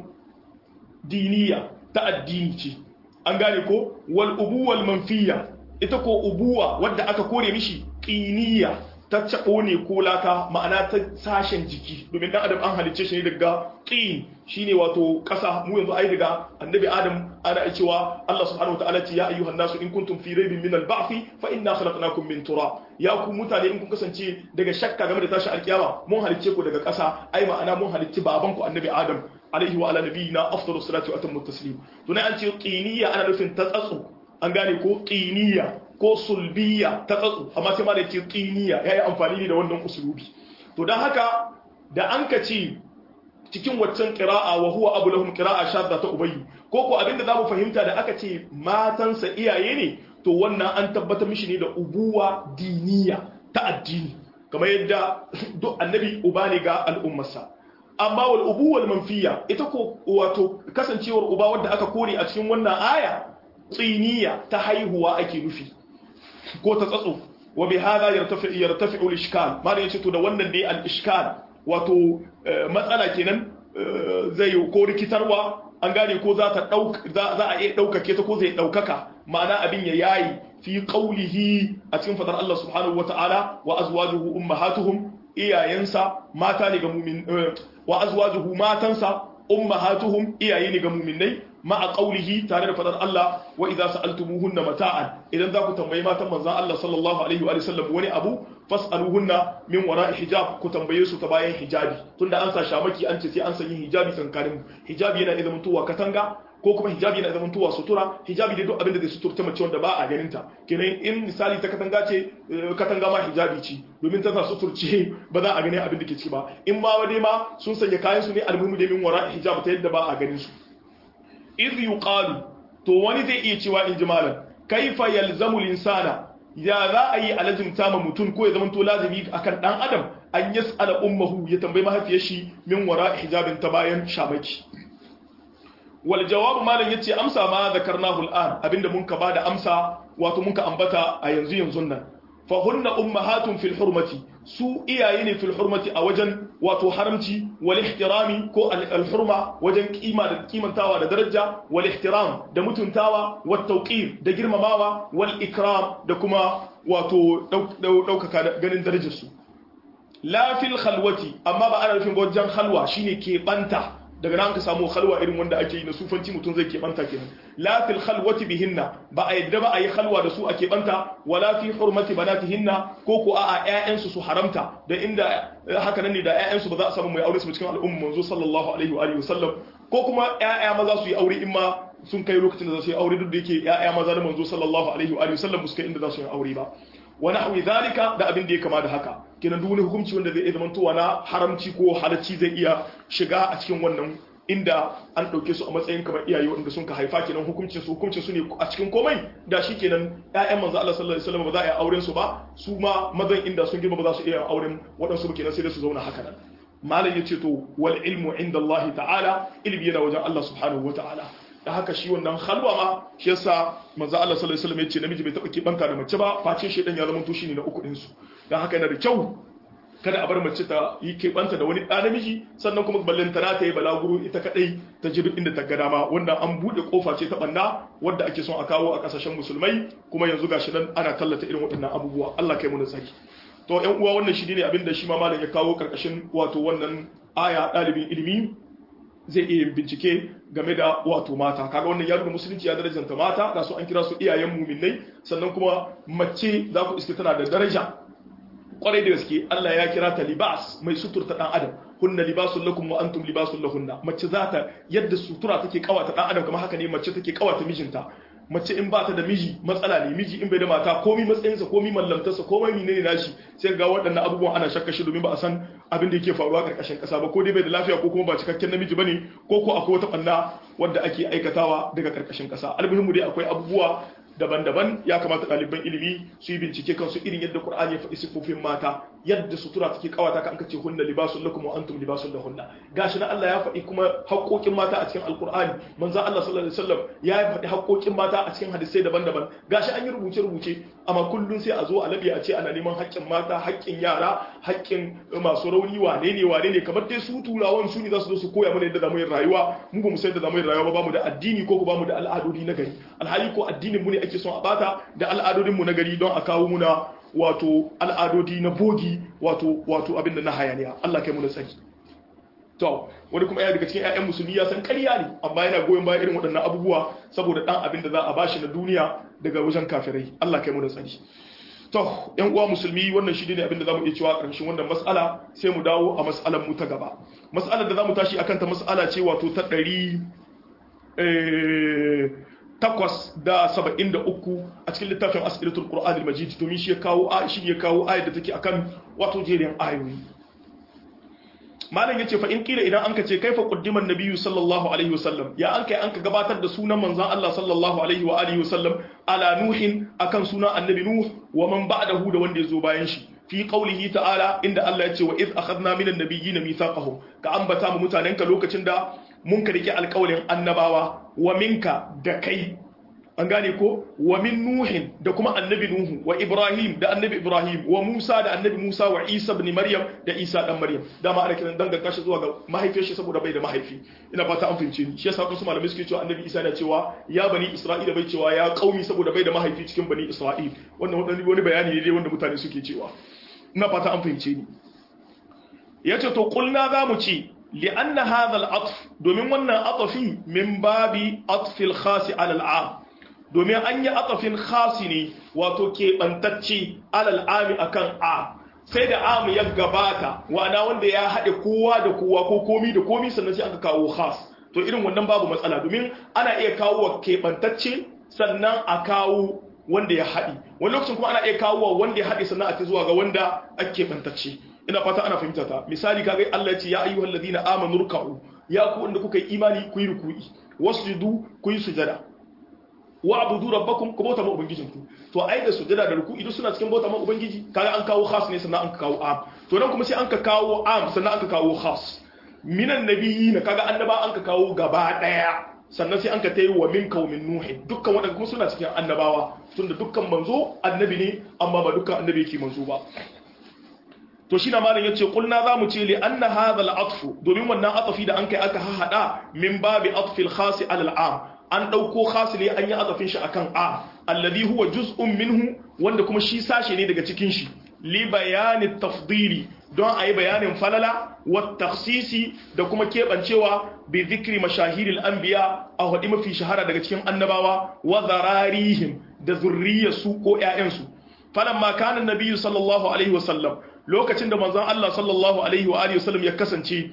diniya ta addini ce an gane ko wal ubuwal manfiya ita ko ubuwa wadda aka kore mishi qiniya ta cabo ne ko laka ma'ana ta sashen jiki domin dan adam an halicce shi ne daga qin shine wato kasa mu yanzu ai daga annabi adam ana cewa Allah subhanahu wataala ce ya ayyuhan nasu in kuntum fi raibin min al-ba'th fa inna khalaqnakum min turab ya ku mutane in kun kasance daga shakka game da tashi alkiyama mun halicce ku daga kasa ai ma'ana mun halicci baban ku annabi adam alaihi wa ala nabiyina afdalu salatu wa atammu taslim to ne an ce qiniya ana nufin ta tsatsu an gane ko qiniya ko sulbiya ta tsatsu amma sai ma da ce qiniya yayi amfani ne da wannan usulubi to dan haka da an ka ce cikin waccan qira'a wa huwa abu lahum qira'a shadda ta ubayyi ko ko abinda zamu fahimta da aka ce matansa iyaye ne to wannan an tabbatar mishi ne da ubuwa diniya ta addini kamar yadda duk annabi uba ne ga al'ummarsa amma wal ubuwal manfiya ita ko wato kasancewar uba wanda aka kore a cikin wannan aya tsiniya ta haihuwa ake nufi ko ta tsatso wa bi hada yartafi yartafi al ishkal ma da yace to da wannan ne al ishkal wato matsala kenan zai ko rikitarwa an gane ko za ta za a iya daukake ta ko zai daukaka ma'ana abin ya yayi fi qawlihi a cikin fadar Allah subhanahu wataala wa azwajuhu ummahatuhum iyayensa mata ne ga mumin wa azwajuhu matansa ummahatuhum iyaye ne ga muminai ma'a qawlihi tare da fadar Allah wa idza sa'altumuhunna mata'an idan za ku tambayi matan manzon Allah sallallahu alaihi wa sallam wani abu fas'aluhunna min wara'i hijab ku tambaye su ta bayan hijabi tunda an sa shamaki an ce sai an sanya hijabi tsankanin hijabi yana idan mutuwa katanga ko kuma hijabi yana zaman tuwa sutura hijabi da duk abin da zai suturta mace wanda ba a ganin ta kenan in misali ta katanga ce katanga ma hijabi ce domin ta sa suturce ba za a gani abin da ke ciki ba in ma wani ma sun sanya kayan su ne almuhimu da min wara hijab ta yadda ba a ganin su iz yuqalu to wani zai iya cewa in ji malam kaifa yalzamu linsana ya za a yi alazimta ma mutum ko ya zama to lazimi akan dan adam an yas'ala ummuhu ya tambayi mahaifiyar shi min wara hijabin ta bayan shamaki wal jawabu malam yace amsa ma zakarnahu al'an abinda mun ka bada amsa wato mun ka ambata a yanzu yanzu nan fa hunna ummahatun fil hurmati su iyaye ne fil hurmati a wajen wato haramci wal ihtirami ko al hurma wajen kima da kimantawa da daraja wal ihtiram da mutuntawa wat tawqir da girmamawa wal ikram da kuma wato daukaka ganin darajar su la fil khalwati amma ba ana nufin wajen halwa shine ke banta daga nan ka samu khalwa irin wanda ake yi na sufanci mutum zai keɓanta kenan la fil khalwati bihinna ba a yadda ba a yi khalwa da su a keɓanta wala fi hurmati banatihinna ko ko a'a ƴaƴansu su haramta da inda haka nan ne da ƴaƴansu ba za a samu mai aure su cikin al'umma manzo sallallahu alaihi wa alihi wasallam ko kuma ƴaƴa maza su yi aure in ma sun kai lokacin da za su yi aure duk da yake ƴaƴa maza da manzo sallallahu alaihi wa alihi wasallam su kai inda za su yi aure ba wa nahwi zalika da abin da ya kama da haka kenan duk wani hukunci wanda zai iya zamantowa na haramci ko halacci zai iya shiga a cikin wannan inda an ɗauke su a matsayin kamar iyaye wanda sun ka haifa kenan hukuncin su hukuncin su ne a cikin komai da shi kenan ƴaƴan manzo Allah sallallahu alaihi wasallam ba za a yi auren su ba su ma mazan inda sun girma ba za su iya auren waɗansu ba kenan sai da su zauna haka nan malam yace to wal ilmu inda Allah ta'ala ilmi yana wajen Allah subhanahu wa ta'ala da haka shi wannan halwa ma shi yasa manzo Allah sallallahu alaihi wasallam yace namiji bai taba kibanta da mace ba face shedan ya zama to shine na uku din su dan haka yana da kyau kada a bar mace ta yi kibanta da wani ɗa namiji sannan kuma ballantana ta yi balaguro ita kadai ta ji duk inda ta ga dama wanda an bude kofa ce ta banna wadda ake son a kawo a kasashen musulmai kuma yanzu gashi nan ana tallata irin waɗannan abubuwa Allah kai mu da tsari to ƴan uwa wannan shi ne abin da shi ma malam ya kawo karkashin wato wannan aya ɗalibin ilimi zai iya bincike game da wato mata kaga wannan ya nuna musulunci ya darajanta mata ga su an kira su iyayen muminai sannan kuma mace za ku iske tana da daraja kwarai da gaske Allah ya kira ta libas mai suturta dan adam hunna libasun lakum wa antum libasun lahunna mace za ta yadda sutura take kawata dan adam kamar haka ne mace take kawata mijinta mace in ba ta da miji matsala ne miji in bai da mata komi matsayinsa komi mallamtarsa komai menene nashi sai ga waɗannan abubuwan ana shakka shi domin ba a san abin da yake faruwa ƙarƙashin ƙasa ba ko dai bai da lafiya ko kuma ba cikakken namiji bane ko ko akwai wata ɓanna wadda ake aikatawa daga ƙarƙashin ƙasa almuhimmu dai akwai abubuwa daban-daban ya kamata ɗaliban ilimi su yi bincike kansu irin yadda Qur'ani ya faɗi sifofin mata yadda sutura take kawata ka an kace hunna libasun lakum wa antum libasun lahunna gashi na Allah ya faɗi kuma haƙoƙin mata a cikin Alƙur'ani manzo Allah sallallahu alaihi wasallam ya faɗi haƙoƙin mata a cikin hadisai daban-daban gashi an yi rubuce-rubuce amma kullun sai a zo a labi a ce ana neman haƙƙin mata haƙƙin yara haƙƙin masu rauni wane ne wane ne kamar dai su turawan su ne za su zo su koya mana yadda zamu yi rayuwa mu ba mu san yadda zamu yi rayuwa ba mu da addini ko ba mu da al'adodi na gari alhali ko addinin mu ne ake son a bata da al'adodinmu na gari don a kawo muna wato al'adodi na bogi wato wato abinda na hayaniya Allah kai mu na tsaki to wani kuma ya daga cikin ƴaƴan musulmi ya san ƙarya ne amma yana goyon bayan irin waɗannan abubuwa saboda dan abin da za a bashi na duniya daga wajen kafirai Allah kai mu na tsaki to ƴan uwa musulmi wannan shi ne abin da zamu iya cewa ƙarshen wannan mas'ala sai mu dawo a mas'alar mu ta gaba mas'alar da zamu tashi akan ta mas'ala ce wato ta ɗari takwas da saba'in da uku a cikin littafin asiratul qur'an al-majid domin shi ya kawo shi ya kawo ayat da take akan wato jerin ayoyi malam yace fa in kila idan anka ce kaifa qaddima an-nabiyyu sallallahu alaihi wasallam ya an kai anka gabatar da sunan manzon Allah sallallahu alaihi wa alihi wasallam ala nuhin akan sunan annabi nuh wa man ba'dahu da wanda yazo bayan shi fi qawlihi ta'ala inda Allah yace wa iz akhadna minan nabiyyina mithaqahum ka ambata mu mutanenka lokacin da mun ka rike alƙawalin annabawa wa minka da kai an gane ko wa min nuhin da kuma annabi nuhu wa ibrahim da annabi ibrahim wa musa da annabi musa wa isa ibn maryam da isa dan maryam dama ana kiran danganta shi zuwa ga mahaifiyar shi saboda bai da mahaifi ina fata an fahimce ni shi yasa wasu malamai suke cewa annabi isa na cewa ya bani isra'ila bai cewa ya qaumi saboda bai da mahaifi cikin bani isra'il wannan wani bayani ne wanda mutane suke cewa ina fata an fahimce ni yace to kulna zamu ci لأن هذا العطف domin wannan atafi min babi atfil khasi alal am domin an yi atafin khasi ne wato keɓantacce alal ami akan a sai da am ya gabata wa'ana wanda ya haɗe kowa da kowa ko komi da komi sannan sai aka kawo khas to irin wannan babu matsala domin ana iya kawo wa keɓantacce sannan a kawo wanda ya haɗi wani lokacin kuma ana iya kawo wa wanda ya haɗe sannan a ta zuwa ga wanda ake keɓantacce ina fata ana fahimta ta misali kaga Allah ya ce ya ayyuhal ladina amanu ruk'u ya ku wanda kuka yi imani ku yi ruku'i wasjudu ku yi sujada wa abudu rabbakum ku bauta ma ubangijinku to ai da sujada da ruku'i duk suna cikin bauta ma ubangiji kaga an kawo khas ne sannan an ka kawo am to nan kuma sai an ka kawo am sannan an ka kawo khas minan nabiyina kaga annaba an ka kawo gaba daya sannan sai an ka tayi wa min kaumin nuhi dukkan wadanda kuma suna cikin annabawa tunda dukkan manzo annabi ne amma ba dukkan annabi yake manzo ba to shi na malam yace kulna zamu ce li anna hadha al-atf domin wannan atafi da an kai aka hahada min babi atfi al-khas ala al-am an dauko khas ne an yi atafin shi akan a alladhi huwa juz'un minhu wanda kuma shi sashe ne daga cikin shi li bayani tafdili don a yi bayanin falala wa taksisi da kuma keɓancewa bi zikri mashahiril anbiya a haɗi mafi shahara daga cikin annabawa wa zararihim da zurriyarsu ko ƴaƴansu falan ma kana nabiyyu sallallahu alaihi wasallam lokacin da manzon Allah sallallahu alaihi wa alihi wasallam ya kasance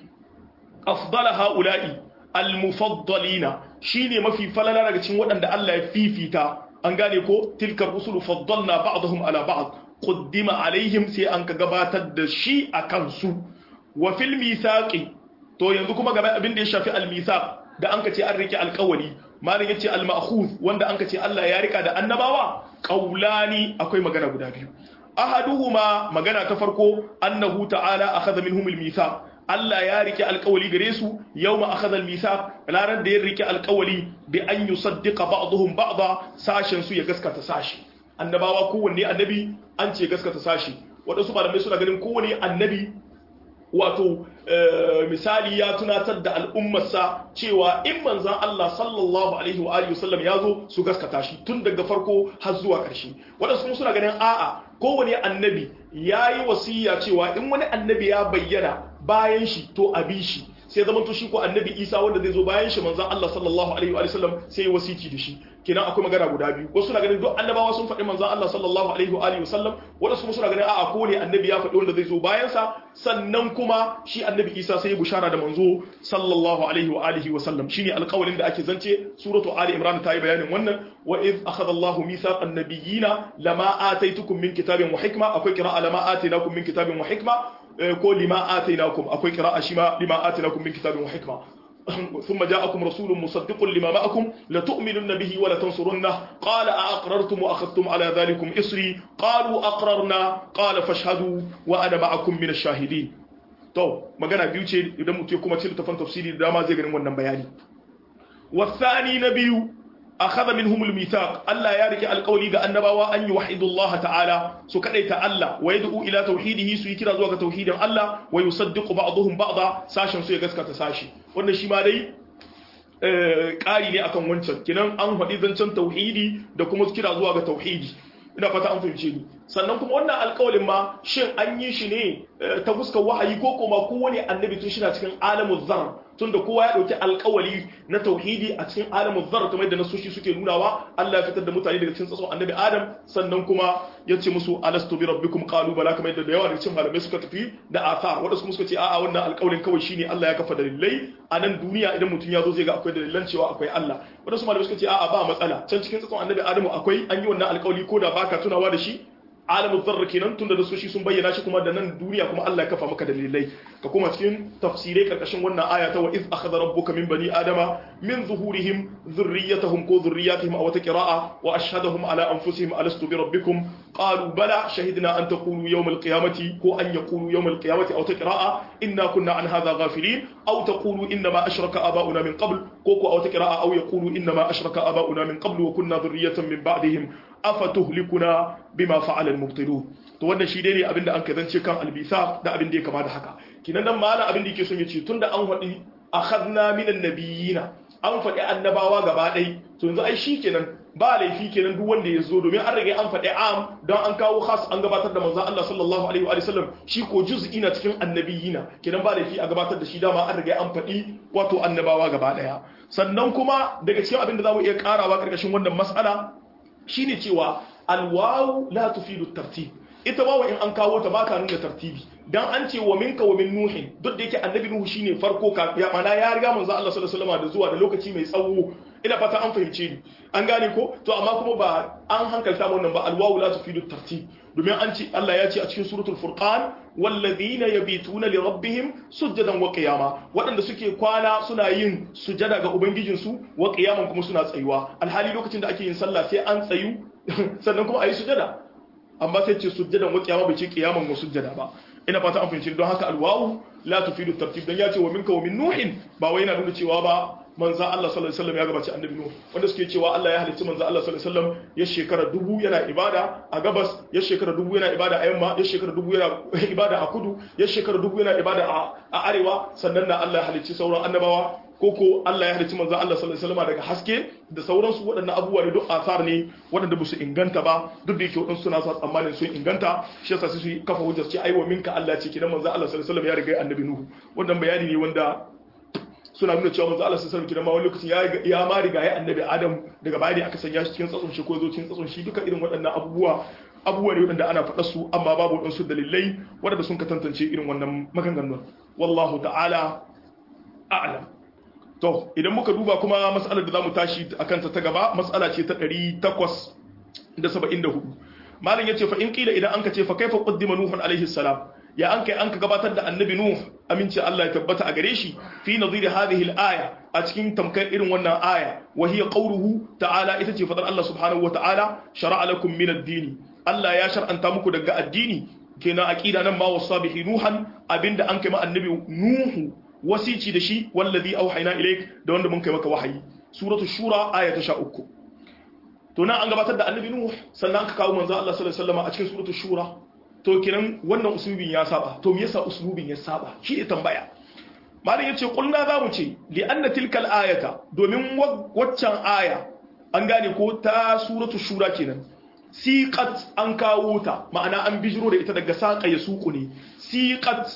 afdala haula'i almufaddalina shine mafi falala daga cikin waɗanda Allah ya fifita an gane ko tilkar rusulu faddalna ba'dahum ala ba'd quddima alaihim sai an ka gabatar da shi a kansu wa fil mithaqi to yanzu kuma gaba abin da ya shafi al mithaq da an ka ce an rike alƙawari malin yace al ma'khuz wanda an ka ce Allah ya rika da annabawa qaulani akwai magana guda biyu ahaduhuma magana ta farko annahu ta'ala akhadha minhum al mithaq Allah ya rike alkawali gare su yau ma akhadha al-mithaq ranar da ya rike alkawali bi an yusaddiqa ba'dhum ba'dha sashen su ya gaskata sashi annabawa kowanne annabi an ce gaskata sashi wadansu malamai suna ganin kowanne annabi wato misali ya tunatar da al'ummarsa cewa in manzan Allah sallallahu alaihi wa alihi wasallam ya zo su gaskata shi tun daga farko har zuwa ƙarshe waɗansu suna ganin a'a kowane annabi ya yi wasiya cewa in wani annabi ya bayyana bayan shi to a bi shi sai zama to shi ko annabi isa wanda zai zo bayan shi manzan Allah sallallahu alaihi wa sallam sai wasiki da shi kenan akwai magana guda biyu wasu suna ganin duk annabawa sun faɗi manzan Allah sallallahu alaihi wa alihi wasallam wasu kuma suna ganin a'a ko ne annabi ya faɗi wanda zai zo bayan sa sannan kuma shi annabi Isa sai ya bushara da manzo sallallahu alaihi wa alihi wasallam shine alƙawarin da ake zance suratu ali imran ta yi bayanin wannan wa iz akhadha Allahu mithaqan nabiyina lama ataitukum min kitabin wa hikma akwai qira'a lama atainakum min kitabin wa hikma ko lima atainakum akwai qira'a shima lima atainakum min kitabin wa hikma ثم جاءكم رسول مصدق لما معكم لتؤمنن به ولتنصرنه قال أأقررتم وأخذتم على ذلكم إصري قالوا أقررنا قال فاشهدوا وأنا معكم من الشاهدين to magana biyu ce idan mutum kuma cin tafan tafsiri da dama zai ganin wannan bayani wasani na biyu akhadha minhum almithaq Allah ya rike alƙawli ga annabawa an yi wahidullah ta'ala su kadaita Allah wa yad'u ila tauhidihi su yi kira zuwa ga tauhidin Allah wa yusaddiqu ba'dhum ba'dha sashin su ya gaskata sashi wannan shi ma dai ƙari ne akan wancan kinan an faɗi zancen tauhidi da kuma kira zuwa ga tauhidi ina fata an fahimce ni sannan kuma wannan alƙawalin ma shin an yi shi ne ta fuskar wahayi ko kuma kowane annabi tun shina cikin alamu zar tun da kowa ya ɗauki alƙawali na tauhidi a cikin alamu zar kamar da nasoshi suke nunawa Allah ya fitar da mutane daga cikin tsatson annabi Adam sannan kuma ya ce musu alastu bi rabbikum qalu bala kamar da yawa daga cikin malamai suka tafi da athar wanda kuma suka ce a'a wannan alƙawalin kawai shine Allah ya kafa dalilai a nan duniya idan mutum ya zo zai ga akwai dalilan cewa akwai Allah wanda su malamai suka ce a'a ba matsala can cikin tsatson annabi Adamu akwai an yi wannan alƙawali ko da baka tunawa da shi alamu zarra kenan tunda da soshi sun bayyana shi kuma da nan duniya kuma Allah ya kafa maka dalilai ka kuma cikin tafsirai karkashin wannan aya ta wa iz akhadha rabbuka min bani adama min zuhurihim dhurriyyatahum ko dhurriyyatihim aw taqra'a wa ashhadahum ala anfusihim alastu bi rabbikum qalu bala shahidna an taqulu yawm alqiyamati ko an yaqulu yawm alqiyamati aw taqra'a inna kunna an hadha ghafilin aw taqulu inna ma ashraka aba'una min qabl ko ko aw taqra'a aw yaqulu inna ma ashraka aba'una min qabl wa kunna dhurriyyatan min ba'dihim afatuhlikuna bima fa'ala al-mubtilun to wannan shi dai ne abinda an kazance kan albisa da abin da ya kama da haka kinan nan malam abin da yake son ya ce tunda an faɗi akhadna minan nabiyina an faɗi annabawa gaba ɗai to yanzu ai shi kenan ba laifi kenan duk wanda ya zo domin an rage an faɗi am don an kawo khas an gabatar da manzon Allah sallallahu alaihi wa sallam shi ko juz'i na cikin annabiyina kenan ba laifi a gabatar da shi dama an rage an faɗi wato annabawa gaba ɗaya sannan kuma daga cikin abin da zamu iya karawa karkashin wannan mas'ala shine cewa alwawu la tufidu tartib ita wawa in an kawo ta baka nuna tartibi dan an ce wa minka wa min nuhin duk da yake annabi nuhu shine farko ka ya mana ya riga manzo Allah sallallahu alaihi wasallam da zuwa da lokaci mai tsawo ina fata an fahimce ni an gane ko to amma kuma ba an hankalta wannan ba alwawu la tufidu tartib domin an ce Allah ya ce a cikin suratul furqan walladhina yabituna li rabbihim sujadan wa qiyama waɗanda suke kwana suna yin sujada ga ubangijinsu wa qiyaman kuma suna tsayuwa alhali lokacin da ake yin sallah sai an tsayu sannan kuma ayi sujada amma sai ce sujjadan wa qiyama bai ce qiyaman wa sujjada ba ina fata an fahimci don haka alwawu la tufidu tartib dan ya ce wa minka wa min nuhin ba wai yana nuna cewa ba manzo Allah sallallahu alaihi wasallam ya gabaci annabi nuh wanda suke cewa Allah ya halicci manzo Allah sallallahu alaihi wasallam ya shekara dubu yana ibada a gabas ya shekara dubu yana ibada a yamma ya shekara dubu yana ibada a kudu ya shekara dubu yana ibada a arewa sannan na Allah ya halicci sauran annabawa koko Allah ya halicci manzo Allah sallallahu alaihi wasallam daga haske da sauransu waɗannan abubuwa ne duk asar ne waɗanda ba su inganta ba duk da yake waɗansu suna sa tsammanin sun inganta shi yasa su kafa hujjar ce aiwa minka Allah ce kidan manzo Allah sallallahu alaihi wasallam ya riga annabi Nuhu wannan bayani ne wanda suna nuna cewa manzo Allah sallallahu alaihi wasallam kidan ma wani lokacin ya ya ma riga ya annabi Adam daga baya ne aka sanya shi cikin tsatson shi ko zo cikin tsatson shi duka irin waɗannan abubuwa abubuwa ne waɗanda ana faɗa su amma babu waɗansu dalilai waɗanda sun ka tantance irin wannan maganganun wallahu ta'ala a'lam to idan muka duba kuma mas'alar da zamu tashi akan ta ta gaba mas'ala ce ta 874 malam yace fa in qila idan anka ce fa kaifa qaddima nuhun alaihi salam ya an kai an ka gabatar da annabi nuh aminci Allah ya tabbata a gare shi fi nadhiri hadhihi al-aya a cikin tamkar irin wannan aya wa hiya qawluhu ta'ala ita ce fadar Allah subhanahu wa ta'ala shar'a lakum min ad-din Allah ya shar'anta muku daga addini kenan aqida nan ma wasabihi nuhan abinda an kai ma annabi nuhu wasici da shi wallazi auhayna ilaik da wanda mun kai maka wahayi suratul shura aya ta 13 to nan an gabatar da annabi nuh sannan aka kawo manzo Allah sallallahu alaihi wasallam a cikin suratul shura to kiran wannan uslubin ya saba to me yasa uslubin ya saba shi ne tambaya malam yace kulna zamu ce li anna tilkal ayata domin waccan aya an gane ko ta suratul shura kenan siqat an kawo ta ma'ana an bijiro da ita daga saqa ya suku ne siqat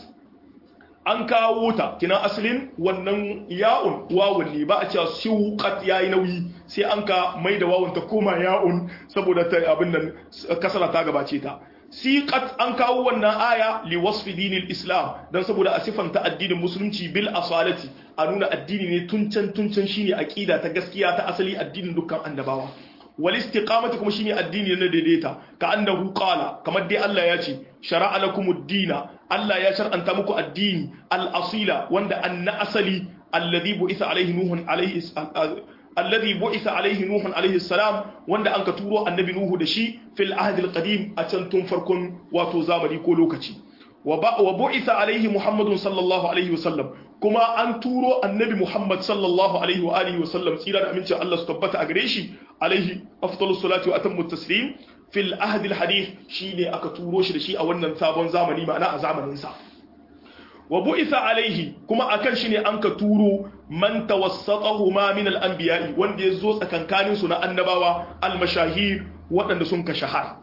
an kawo ta kina asalin wannan ya'un wawun ne ba a cewa siqat yayi nauyi sai an ka mai da wawun ta koma ya'un saboda ta abin nan kasara ta gabace ta siqat an kawo wannan aya li wasfi dinil islam dan saboda a sifanta addinin musulunci bil asalati a nuna addini ne tuncan tuncan shine aqida ta gaskiya ta asali addinin dukkan annabawa wal istiqamati kuma shine addini na daidaita ka annahu qala kamar dai Allah ya ce shar'a lakumud dina Allah ya shar'anta muku addini al asila wanda anna asali alladhi bu'itha alaihi nuhun alaihi alladhi bu'itha alaihi nuhun alaihi salam wanda anka turo annabi nuhu da shi fil ahd al qadim a can tun farkon wato zamani ko lokaci wa bu'itha alaihi muhammadun sallallahu alaihi wasallam kuma an turo annabi muhammad sallallahu alaihi wa alihi wasallam tsira da aminci Allah su tabbata a gare shi alaihi afdalus salatu wa atammu taslim fil ahd al hadith shine aka turo shi da shi a wannan sabon zamani ma'ana a zamanin sa wa bu'itha alaihi kuma akan shi ne an ka turo man tawassatahu ma min al anbiya'i wanda ya zo tsakankanin su na annabawa al mashahir waɗanda sun ka shahara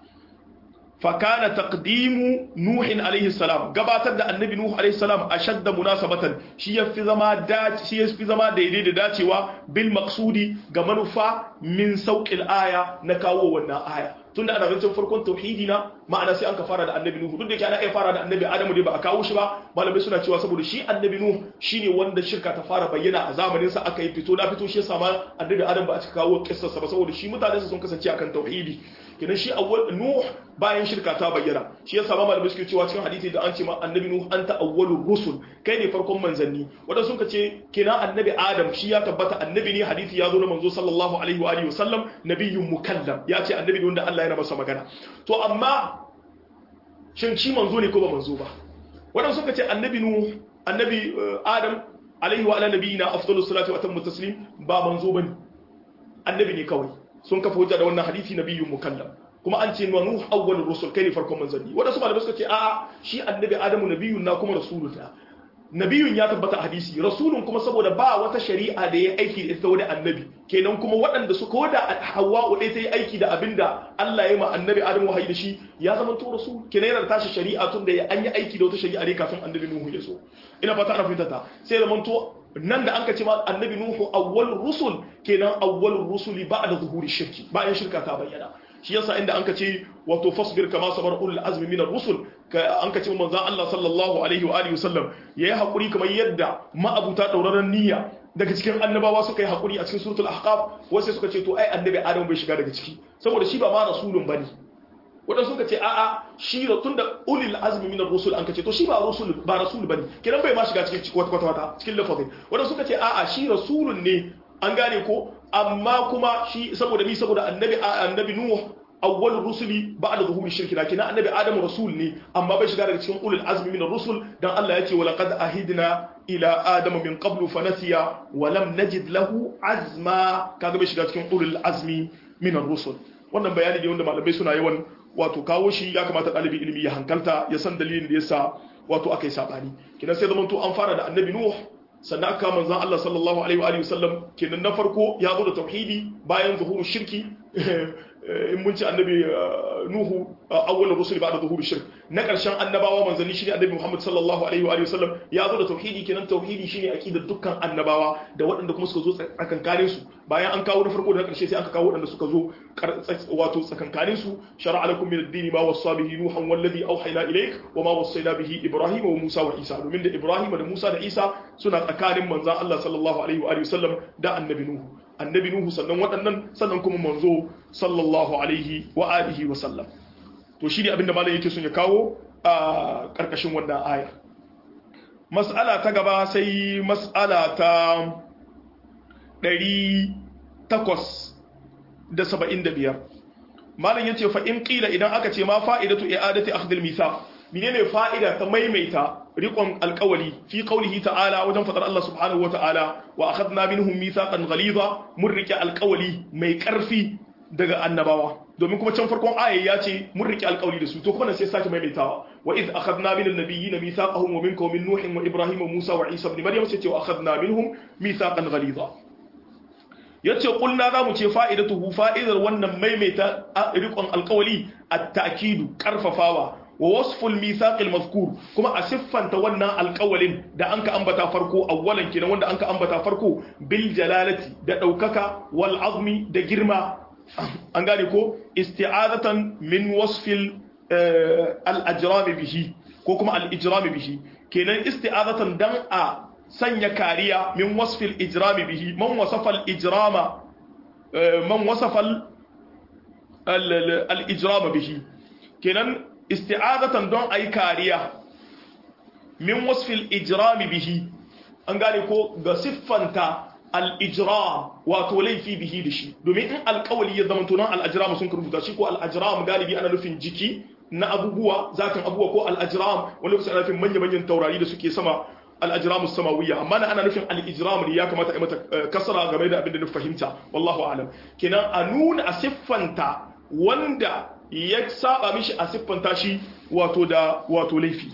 fakana taqdimu nuhin alaihi salam gabatar da annabi nuhu alaihi salam ashadda munasabatan shi yafi zama dace shi yafi zama daidai da dacewa bil maqsudi ga manufa min sauqil aya na kawo wannan aya tunda ana zancen farkon tauhidi na ma'ana sai an ka fara da annabi nuhu duk da yake ana iya fara da annabi adamu dai ba a kawo shi ba malamai suna cewa saboda shi annabi nuhu shine wanda shirka ta fara bayyana a zamanin sa aka yi fito na fito shi yasa ma annabi adam ba a cika kawo kissarsa ba saboda shi mutanen sun kasance akan tauhidi kenan shi awwal nuh bayan shirka ta bayyana shi yasa ma malamai suke cewa cikin hadisi da an ce ma annabi nuh anta awwalur rusul kai ne farkon manzanni wanda sun ce kenan annabi adam shi ya tabbata annabi ne hadisi ya zo na manzo sallallahu alaihi wa alihi wasallam nabiyyun mukallam ya ce annabi ne wanda Allah yana masa magana to amma shin shi manzo ne ko ba manzo ba wanda suka ce annabi nuh annabi adam alaihi wa ala nabiyina afdalus salatu wa atammu taslim ba manzo bane annabi ne kawai sun kafa hujja da wannan hadisi nabiyyun mukallam kuma an ce nuh awwalur rusul kai ne farkon manzanni wanda su malamai suka ce a'a shi annabi adamu nabiyyun na kuma rasulullah nabiyun ya tabbata hadisi rasulun kuma saboda ba wata shari'a da ya aiki da ita wani annabi kenan kuma waɗanda su koda hawa'u ɗaya ta yi aiki da abinda Allah ya ma annabi adamu wahayi da shi ya zama to rasul kenan yana tashi shari'a tun da an yi aiki da wata shari'a ne kafin annabi nuhu ya so ina fata ana fahimta ta sai zaman to nan da an ka ce ma annabi nuhu awwal rusul kenan awwal rusuli ba'da zuhuri shirki bayan shirka ta bayyana shi yasa inda an ka ce wato fasbir kama sabar ulul azmi minar rusul an ka ce manzon Allah sallallahu alaihi wa alihi wasallam yayi hakuri kamar yadda ma'abuta dauraron niyya daga cikin annabawa suka yi hakuri a cikin suratul ahqaf wasu suka ce to ai annabi adam bai shiga daga ciki saboda shi ba ma rasulun bane wadanda suka ce a'a shi tun da ulil azmi minar rusul an ka ce to shi ba rasul ba rasul bane kiran bai ma shiga cikin kwata kwata cikin lafazin wadanda suka ce a'a shi rasulun ne an gane ko amma kuma shi saboda ni saboda annabi annabi nuh awwal rusuli ba'da zuhuri shirki lakin annabi adamu rasul ne amma bai shiga daga cikin ulul azmi min rusul dan Allah yace wa laqad ahidna ila adama min qablu fanasiya wa lam najid lahu azma kaga bai shiga cikin ulul azmi min ar-rusul wannan bayani ne wanda malamai suna yawan wato kawo shi ya kamata ɗalibin ilimi ya hankalta ya san dalilin da yasa wato aka yi sabani kenan sai zamanto an fara da annabi nuh sannan aka manzan Allah sallallahu alaihi wa alihi wasallam kenan na farko ya zo da tauhidi bayan zuhuru shirki in mun ci annabi nuhu awwalur rusul ba'da zuhuri shirk na karshen annabawa manzanni shine annabi Muhammad sallallahu alaihi wa alihi wasallam ya zo da tauhidi kenan tauhidi shine aqidar dukkan annabawa da waɗanda kuma suka zo tsakankanin su bayan an kawo na farko da na karshe sai aka kawo waɗanda suka zo wato tsakankanin su shar'a lakum min ad-din ma wassa bihi nuhan wallazi awhayna ilayk wa ma wassayna bihi ibrahim wa musa wa isa domin da ibrahim da musa da isa suna tsakanin manzan Allah sallallahu alaihi wa alihi wasallam da annabi nuhu annabi nuhu sannan waɗannan sannan kuma manzo sallallahu alaihi wa alihi wa sallam to shi ne abinda malam yake son ya kawo a ƙarƙashin wannan aya mas'ala ta gaba sai mas'ala ta 875 malam yace fa in qila idan aka ce ma fa'idatu i'adati akhdhil mithaq menene fa'ida ta maimaita riƙon alƙawali fi qaulihi ta'ala wajen fadar Allah subhanahu wa ta'ala wa akhadna minhum mithaqan ghaliza mun rike alƙawali mai ƙarfi daga annabawa domin kuma can farkon aya ya ce mun rike alƙawali da su to kuma sai sake maimaitawa wa iz akhadna min an-nabiyyina mithaqahum wa minkum min nuhin wa ibrahim wa musa wa isa ibn maryam sai ce wa akhadna minhum mithaqan ghaliza yace kulna zamu ce fa'idatuhu fa'idar wannan maimaita riƙon alƙawali at-ta'kidu karfafawa wa wasful mithaqil mazkur kuma a siffanta wannan alƙawalin da anka ambata farko awwalan kenan wanda anka ambata farko bil jalalati da daukaka wal azmi da girma an gane ko isti'azatan min wasfil al ajram bihi ko kuma al ijram bihi kenan isti'azatan dan a sanya kariya min wasfil ijram bihi man wasafa al ijrama man wasafa al ijram bihi kenan isti'azatan don ayi kariya min wasfil ijrami bihi an gane ko ga siffanta al-ijram wato laifi bihi da shi domin in alƙawali ya zama tunan al-ajram sun rubuta shi ko al-ajram galibi ana nufin jiki na abubuwa zatin abubuwa ko al-ajram wani lokaci ana nufin manya-manyan taurari da suke sama al-ajram samawiyya amma na ana nufin al-ijram ne ya kamata a mata kasara game da abin da na fahimta wallahu alam kenan a nuna a siffanta wanda ya saba mishi a siffanta shi wato da wato laifi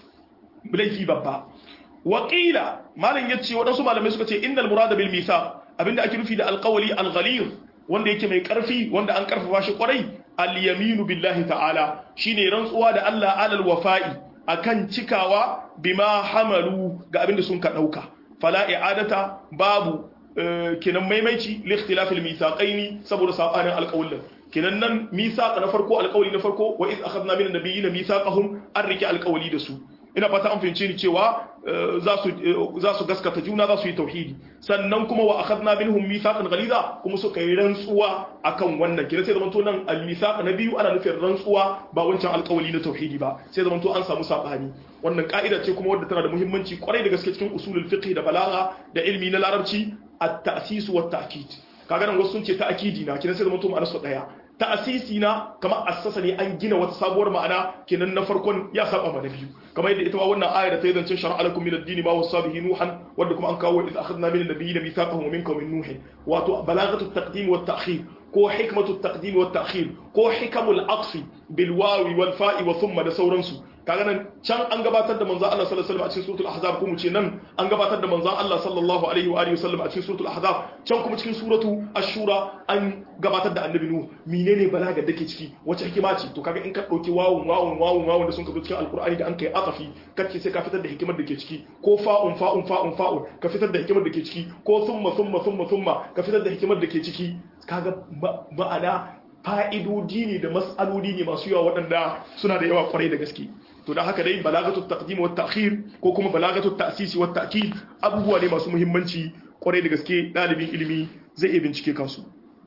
laifi babba waƙila malam ya ce waɗansu malamai suka ce innal murada bil misa abinda ake nufi da alƙawali alghalir wanda yake mai ƙarfi wanda an ƙarfafa shi ƙwarai al-yaminu billahi ta'ala shine rantsuwa da Allah alal wafa'i akan cikawa bima hamalu ga abinda sun ka ɗauka fala i'adata babu kenan maimaici li ikhtilafil mithaqaini saboda sabanin alƙawlin kenan nan mithaqa na farko alƙawli na farko wa iz akhadna min an-nabiyina mithaqahum an rike alƙawli da su ina fata an fahimce ni cewa za su za su gaskata juna za su yi tauhidi sannan kuma wa akhadna minhum mithaqan ghaliza kuma suka yi rantsuwa akan wannan kina sai zamanto nan al-mithaq na biyu ana nufin rantsuwa ba wancan alƙawli na tauhidi ba sai zamanto an samu sabani wannan ka'ida ce kuma wadda tana da muhimmanci kwarai da gaske cikin usulul fiqh da balagha da ilmi na larabci at-ta'sis wa at-ta'kid kaga nan wasu sun ce ta'kidi na kina sai zamanto ma'anar su daya ta'asisi na kamar assasa ne an gina wata sabuwar ma'ana kenan na farkon ya saba ma na biyu kamar yadda ita ma wannan ayar ta yi zancen shar'a alakum min ad-din ma wasa bihi nuhan wanda kuma an kawo idza akhadna min an-nabiyyin mithaqahum minkum min nuh wato balagatu at-taqdim wa at-ta'khir ko hikmatu at-taqdim wa at-ta'khir ko hikamul aqfi bil wawi wal fa'i wa thumma da sauransu kaga nan can an gabatar da manzon Allah sallallahu alaihi wasallam a cikin suratul ahzab kuma ce nan an gabatar da manzon Allah sallallahu alaihi wa alihi wasallam a cikin suratul ahzab can kuma cikin suratu ashura an gabatar da annabi nuhu menene balaga dake ciki wace hikima ce to kaga in ka dauki wawun wawun wawun wawun da sun ka cikin alqur'ani da an kai atafi kace sai ka fitar da hikimar da ke ciki ko fa'un fa'un fa'un fa'un ka fitar da hikimar da ke ciki ko thumma thumma thumma thumma ka fitar da hikimar da ke ciki kaga ma'ana fa'idodi ne da mas'aloli ne masu yawa waɗanda suna da yawa kwarai da gaske to da haka dai balagatu taqdim wa ta'khir ko kuma balagatu ta'sisi wa ta'kid abubuwa ne masu muhimmanci kwarai da gaske dalibin ilimi zai iya bincike kansu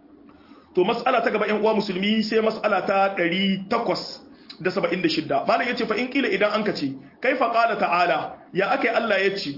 to mas'ala ta gaba ƴan uwa musulmi sai mas'ala ta 876 malam yace fa in kila idan an kace kaifa qala ta'ala ya akai Allah yace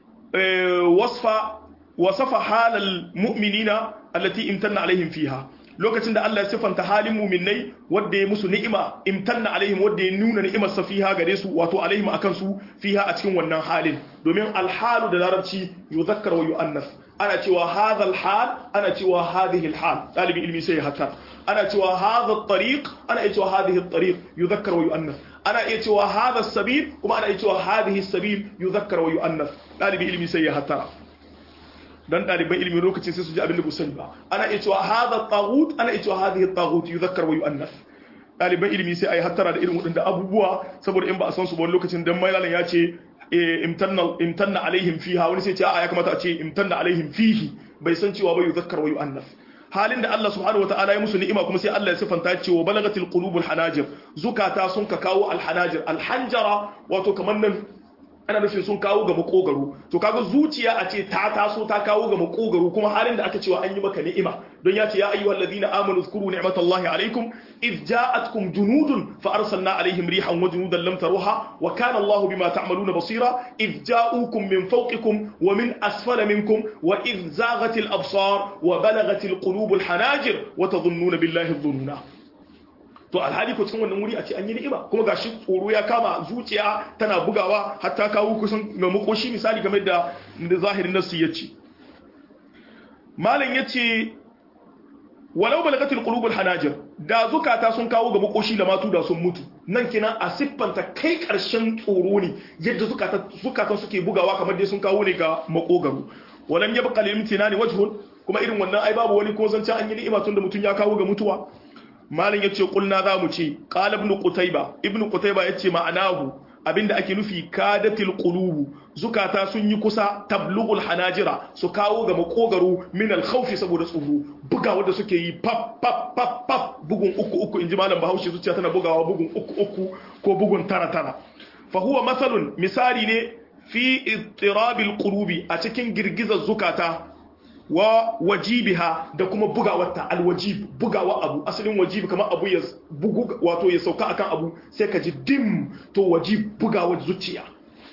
wasfa wasafa halal mu'minina allati imtanna alaihim fiha lokacin da Allah ya sifanta halin mu'minnai wanda ya musu ni'ima imtanna alaihim wanda ya nuna ni'imar sa fiha gare su wato alaihim akan su fiha a cikin wannan halin domin alhalu da larabci yuzakkar wa yu'annas ana cewa hadha alhal ana cewa hadhihi alhal dalibin ilmi sai haka ana cewa hadha at-tariq ana cewa hadhihi at-tariq yuzakkar wa yu'annas ana iya cewa hadha as-sabil kuma ana iya cewa hadhihi as-sabil yuzakkar wa yu'annas dalibin ilmi sai ya hatara dan ɗaliban ilimin lokacin sai su ji abin da sani ba ana iya cewa hadha taghut ana iya cewa hadhihi taghut yuzakkar wa yu'annas ɗaliban ilimi sai ayi hattara da irin waɗanda abubuwa saboda in ba a san su ba wani lokacin dan mailalan ya ce imtanna imtanna alaihim fiha wani sai ce a ya kamata a ce imtanna alaihim fihi bai san cewa ba yuzakkar wa yu'annas halin da Allah subhanahu wataala ya musu ni'ima kuma sai Allah ya sifanta cewa balagatil qulubul hanajir zukata sun ka kawo alhanajir alhanjara wato kamar nan ana nufin sun kawo ga makogaro to kaga zuciya a ce ta taso ta kawo ga makogaro kuma halin da aka cewa an yi maka ni'ima don ya ce ya ayyuhal ladina amanu zkuru ni'matallahi alaikum id ja'atkum junudun fa arsalna alaihim rihan wa junudan lam taruha wa kana Allahu bima ta'maluna basira id ja'ukum min fawqikum wa min asfala minkum wa id zaghatil absar wa balagatil qulubul hanajir wa tadhunnuna billahi dhununa to alhali ko cikin wannan wuri a ce an yi ni'ima kuma gashi tsoro ya kama zuciya tana bugawa har ta kawo kusan ga makoshi misali game da da zahirin nasu yace malam yace walau balagatil qulubul hanajir da zukata sun kawo ga makoshi da matu da sun mutu nan kina a siffanta kai karshen tsoro ne yadda zukata zukatan suke bugawa kamar dai sun kawo ne ga makogaro walam yabqa lil imtinani wajhun kuma irin wannan ai babu wani ko zancen an yi ni'ima tun da mutun ya kawo ga mutuwa malin yace kulna za mu ce qala ibn qutayba ibn qutayba yace ma'anahu abinda ake nufi kadatil qulubu zukata sun yi kusa tablughul hanajira su kawo ga makogaro min al khawfi saboda tsoro bugawa da suke yi pap pap pap pap bugun uku uku inji malam bahaushe zuciya tana bugawa bugun uku uku ko bugun tara tara fa huwa masalun misali ne fi ittirabil qulubi a cikin girgizar zukata wa wajibiha da kuma bugawarta alwajib bugawa abu asalin wajib kamar abu ya bugu wato ya sauka akan abu sai ka ji dim to wajib bugawar zuciya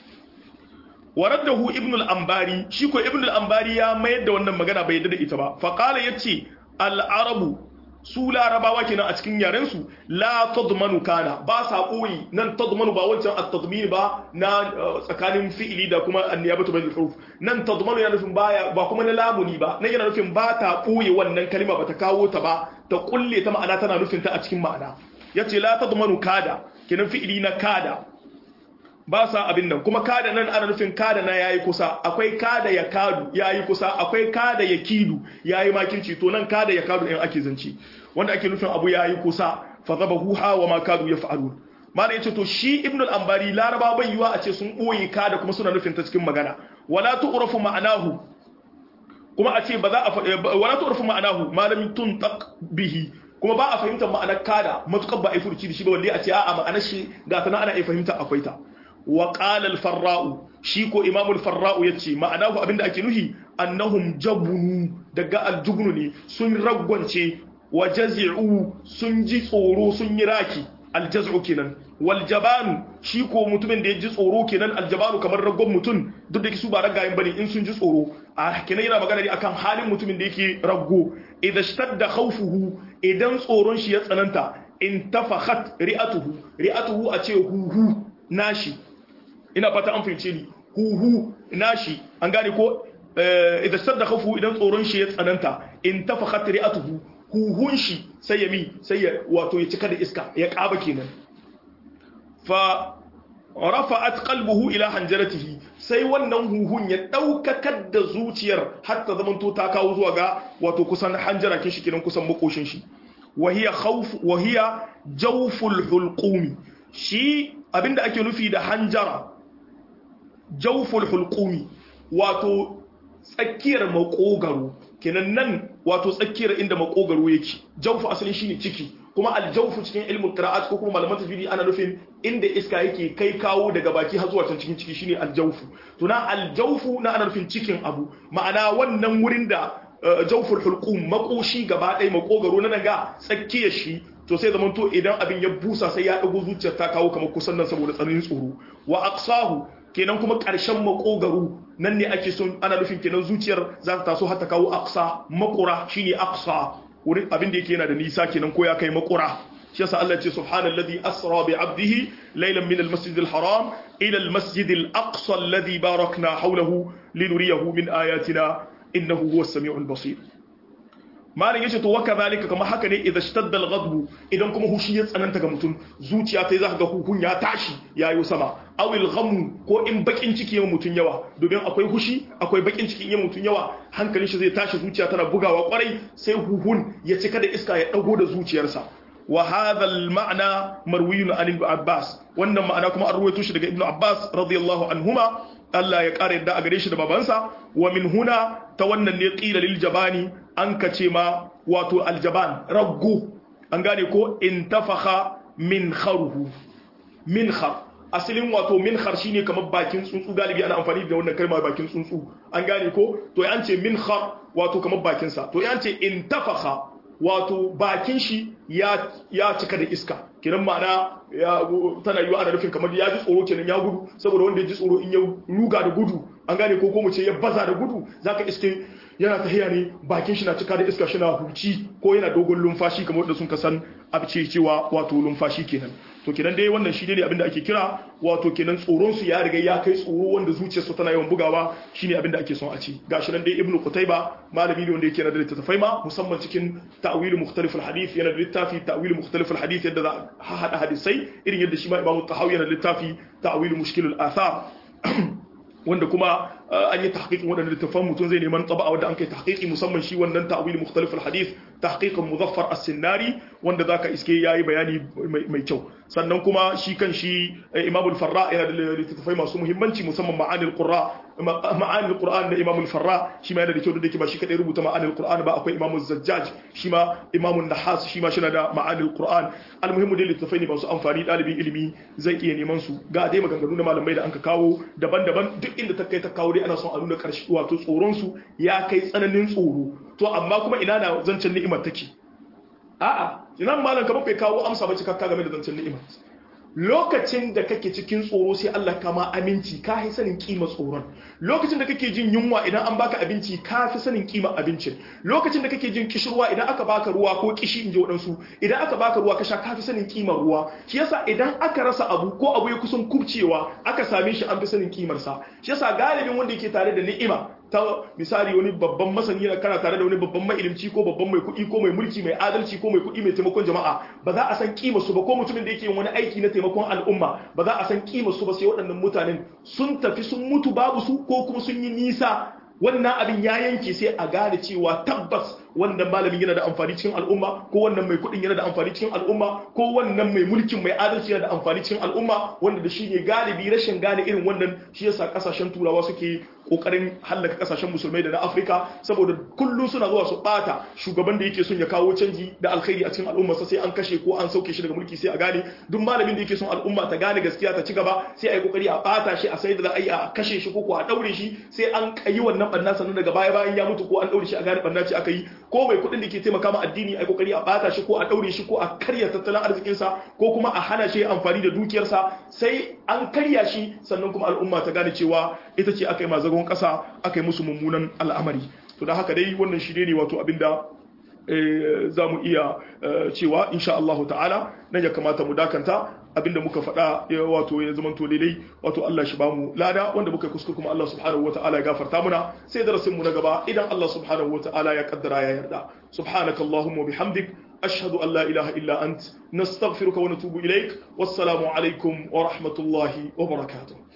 waraddahu ibn al-ambari shi ko ibn al-ambari ya mayar da wannan magana bai yadda da ita ba fa qala yace al-arabu su larabawa kenan a cikin yaren su la tadmanu kana ba sa koyi nan tadmanu ba wancan at-tadmin ba na tsakanin fi'ili da kuma an-niyabatu bil huruf nan tadmanu yana nufin baya ba kuma na lamuni ba nan yana nufin ba ta koyi wannan kalma ba ta kawo ta ba ta kulle ta ma'ana tana nufin ta a cikin ma'ana yace la tadmanu kada kenan fi'ili na kada ba sa abin nan kuma kada nan ana nufin kada na yayi kusa akwai kada ya kadu yayi kusa akwai kada ya kidu yayi makirci to nan kada ya kadu in ake zance wanda ake nufin abu yayi kusa fa zabahu ha wa ma kadu yaf'alun mana yace to shi ibnu al-ambari laraba bai yiwa a ce sun boye kada kuma suna nufin ta cikin magana wala tu'rafu ma'anahu kuma a ce ba za a wala tu'rafu ma'anahu malamin tuntaq bihi kuma ba a fahimtar ma'anar kada matukar ba a yi furuci da shi ba wanda a ce a'a ma'anar shi ga ta ana iya fahimta akwai ta wa qala al-farra'u shi ko imamu al-farra'u yace ma'anahu abinda ake nuhi annahum jabunu daga al-jubnu ne sun ragwance wa jazi'u sun ji tsoro sun yi raki al-jaz'u kenan wal jabanu shi ko mutumin da ya ji tsoro kenan al-jabanu kamar raggon mutum duk da su ba ragayen bane in sun ji tsoro a kenan yana magana ne akan halin mutumin da yake raggo idan shtadda khawfuhu idan tsoron shi ya tsananta in tafakhat ri'atuhu ri'atuhu a ce huhu nashi ina fata an fahimce ni huhu nashi an gane ko idan sadda khafu idan tsoron shi ya tsananta in tafakhat ri'atuhu huhun shi sai ya mi sai ya wato ya cika da iska ya kaba kenan fa rafa'at qalbuhu ila hanjaratihi sai wannan huhun ya daukakar da zuciyar har ta zamanto ta kawo zuwa ga wato kusan hanjara kin shi kenan kusan makoshin shi wahiya khawf wahiya jawful hulqumi shi abinda ake nufi da hanjara jawful hulqumi wato tsakiyar makogaro kenan nan wato tsakiyar inda makogaro yake jawfu asalin shine ciki kuma aljawfu cikin ilmul qira'at ko kuma malaman tajwidi ana nufin inda iska yake kai kawo daga baki har zuwa can cikin ciki shine aljawfu to na aljawfu na ana nufin cikin abu ma'ana wannan wurin da jawful hulqum makoshi gaba ɗaya makogaro na daga tsakiyar shi to sai zaman to idan abin ya busa sai ya dago zuciyar ta kawo kamar kusan nan saboda tsananin tsoro wa aqsahu kenan kuma ƙarshen makogaro nan ne ake son ana nufin kenan zuciyar za ta taso har ta kawo aqsa makura shine aqsa wurin abin da yake yana da nisa kenan ko ya kai makura shi yasa Allah ce subhanallazi asra bi 'abdihi laylan min al-masjid al-haram ila al-masjid al-aqsa alladhi barakna hawlahu linuriyahu min ayatina innahu huwas samiul basir malin yace to waka zalika kamar haka ne idan shtadda al-ghadb idan kuma hushi ya tsananta ga mutum zuciya ta zaka ga hukun ya tashi yayo sama awil ghamu ko in bakin ciki ya mutun yawa domin akwai hushi akwai bakin ciki in mutun yawa hankalin shi zai tashi zuciya tana bugawa kwarai sai huhun ya cika da iska ya dago da zuciyarsa wa hadha al-ma'na marwiyun an ibn Abbas wannan ma'ana kuma an ruwaito shi daga Ibn Abbas radiyallahu anhuma Allah ya kare yadda a gare shi da babansa wa min huna ta wannan ne qila lil jabani an kace ma wato aljaban raggo an gane ko intafakha min kharuhu min khar asalin wato min khar shine kamar bakin tsuntsu galibi ana amfani da wannan kalma bakin tsuntsu an gane ko to an ce min khar wato kamar bakin sa to an ce intafakha wato bakin shi ya cika da iska kiran ma'ana tana yiwa ana nufin kamar ya ji tsoro kenan ya gudu saboda wanda ya ji tsoro in ya ruga da gudu an gane ko ko mu ce ya baza da gudu zaka iske yana tahiya ne bakin shi na cika da iska shi na huci ko yana dogon lumfashi kamar da sun kasan abce cewa wato lumfashi kenan to kenan dai wannan shi ne abinda ake kira wato kenan tsoron su ya riga ya kai tsoro wanda zuciyarsu tana yawan bugawa shine abinda ake son a ci gashi nan dai ibnu qutayba malami ne wanda yake da littattafai ma musamman cikin ta'wil mukhtalif al-hadith yana da littafi ta'wil mukhtalif al-hadith yadda za a hada hadisai irin yadda shi ma imamu tahawi yana da littafi ta'wil mushkil al-athar wanda kuma an yi tahqiqin wadannan littafan mutum zai neman taba wanda an kai tahqiqi musamman shi wannan ta'wil mukhtalif al-hadith tahqiqan muzaffar as-sinnari wanda zaka iske yayi bayani mai kyau sannan kuma shi kan shi Imam al-Farra yana da littafai masu muhimmanci musamman ma'anil qurra ma'anil qur'an da Imam al-Farra shi ma yana da kyau da yake ba shi kadai rubuta ma'anil qur'an ba akwai Imam az-Zajjaj shi ma Imam an-Nahas shi ma shina da ma'anil qur'an al-muhimmu dai littafai ne masu amfani dalibin ilimi zai iya neman su ga dai maganganu da malamai da anka kawo daban-daban duk inda ta kai ta kawo dai ana son a nuna karshe wato tsoron su ya kai tsananin tsoro to amma kuma ina na zancen ni'imar take a'a inan malam kamar bai kawo amsa ba cikakka game da zancen ni'imar lokacin da kake cikin tsoro sai Allah kama aminci ka fi sanin kima tsoron lokacin da kake jin yunwa idan an baka abinci ka fi sanin kima abincin lokacin da kake jin kishirwa idan aka baka ruwa ko kishi inji waɗansu idan aka baka ruwa ka sha ka fi sanin kima ruwa shi yasa idan aka rasa abu ko abu ya kusan kubcewa aka same shi an fi sanin kimarsa shi yasa galibin wanda yake tare da ni'ima ta misali wani babban masani na kana tare da wani babban mailimci ko babban mai kuɗi ko mai mulki mai adalci ko mai kuɗi mai taimakon jama'a ba za a san kima su ba ko mutumin da yake yin wani aiki na taimakon al'umma ba za a san kima su ba sai waɗannan mutanen sun tafi sun mutu babu su ko kuma sun yi nisa wannan abin ya yanke sai a gane cewa tabbas wannan malamin yana da amfani cikin al'umma ko wannan mai kuɗin yana da amfani cikin al'umma ko wannan mai mulkin mai adalci yana da amfani cikin al'umma wanda da shi ne galibi rashin gane irin wannan shi yasa kasashen turawa suke kokarin hallaka kasashen musulmai da na afirka saboda kullum suna zuwa su bata shugaban da yake son ya kawo canji da alkhairi a cikin al'umma sai an kashe ko an sauke shi daga mulki sai a gane duk malamin da yake son al'umma ta gane gaskiya ta ci gaba sai a yi kokari a bata shi a sai da za a yi a kashe shi ko ko a daure shi sai an yi wannan banna sannan daga baya bayan ya mutu ko an daure shi a gane banna ce aka yi ko mai kuɗin da ke taimaka ma addini a yi kokari a bata shi ko a daure shi ko a karya tattalin arzikinsa ko kuma a hana shi amfani da dukiyarsa sai an karya shi sannan kuma al'umma ta gane cewa ita ce aka yi mazagon ƙasa aka yi musu mummunan al'amari to da haka dai wannan shi ne wato abinda za mu iya cewa insha Allah ta'ala nan ya kamata mu dakanta abinda muka faɗa wato ya zama to daidai wato Allah shi bamu lada wanda muka kuskure kuma Allah subhanahu wa ta'ala ya gafarta muna sai darasin mu na gaba idan Allah subhanahu wa ta'ala ya kaddara ya yarda subhanakallahumma bihamdik ashhadu an la ilaha illa ant nastaghfiruka wa natubu ilaik wassalamu alaikum wa rahmatullahi wa barakatuh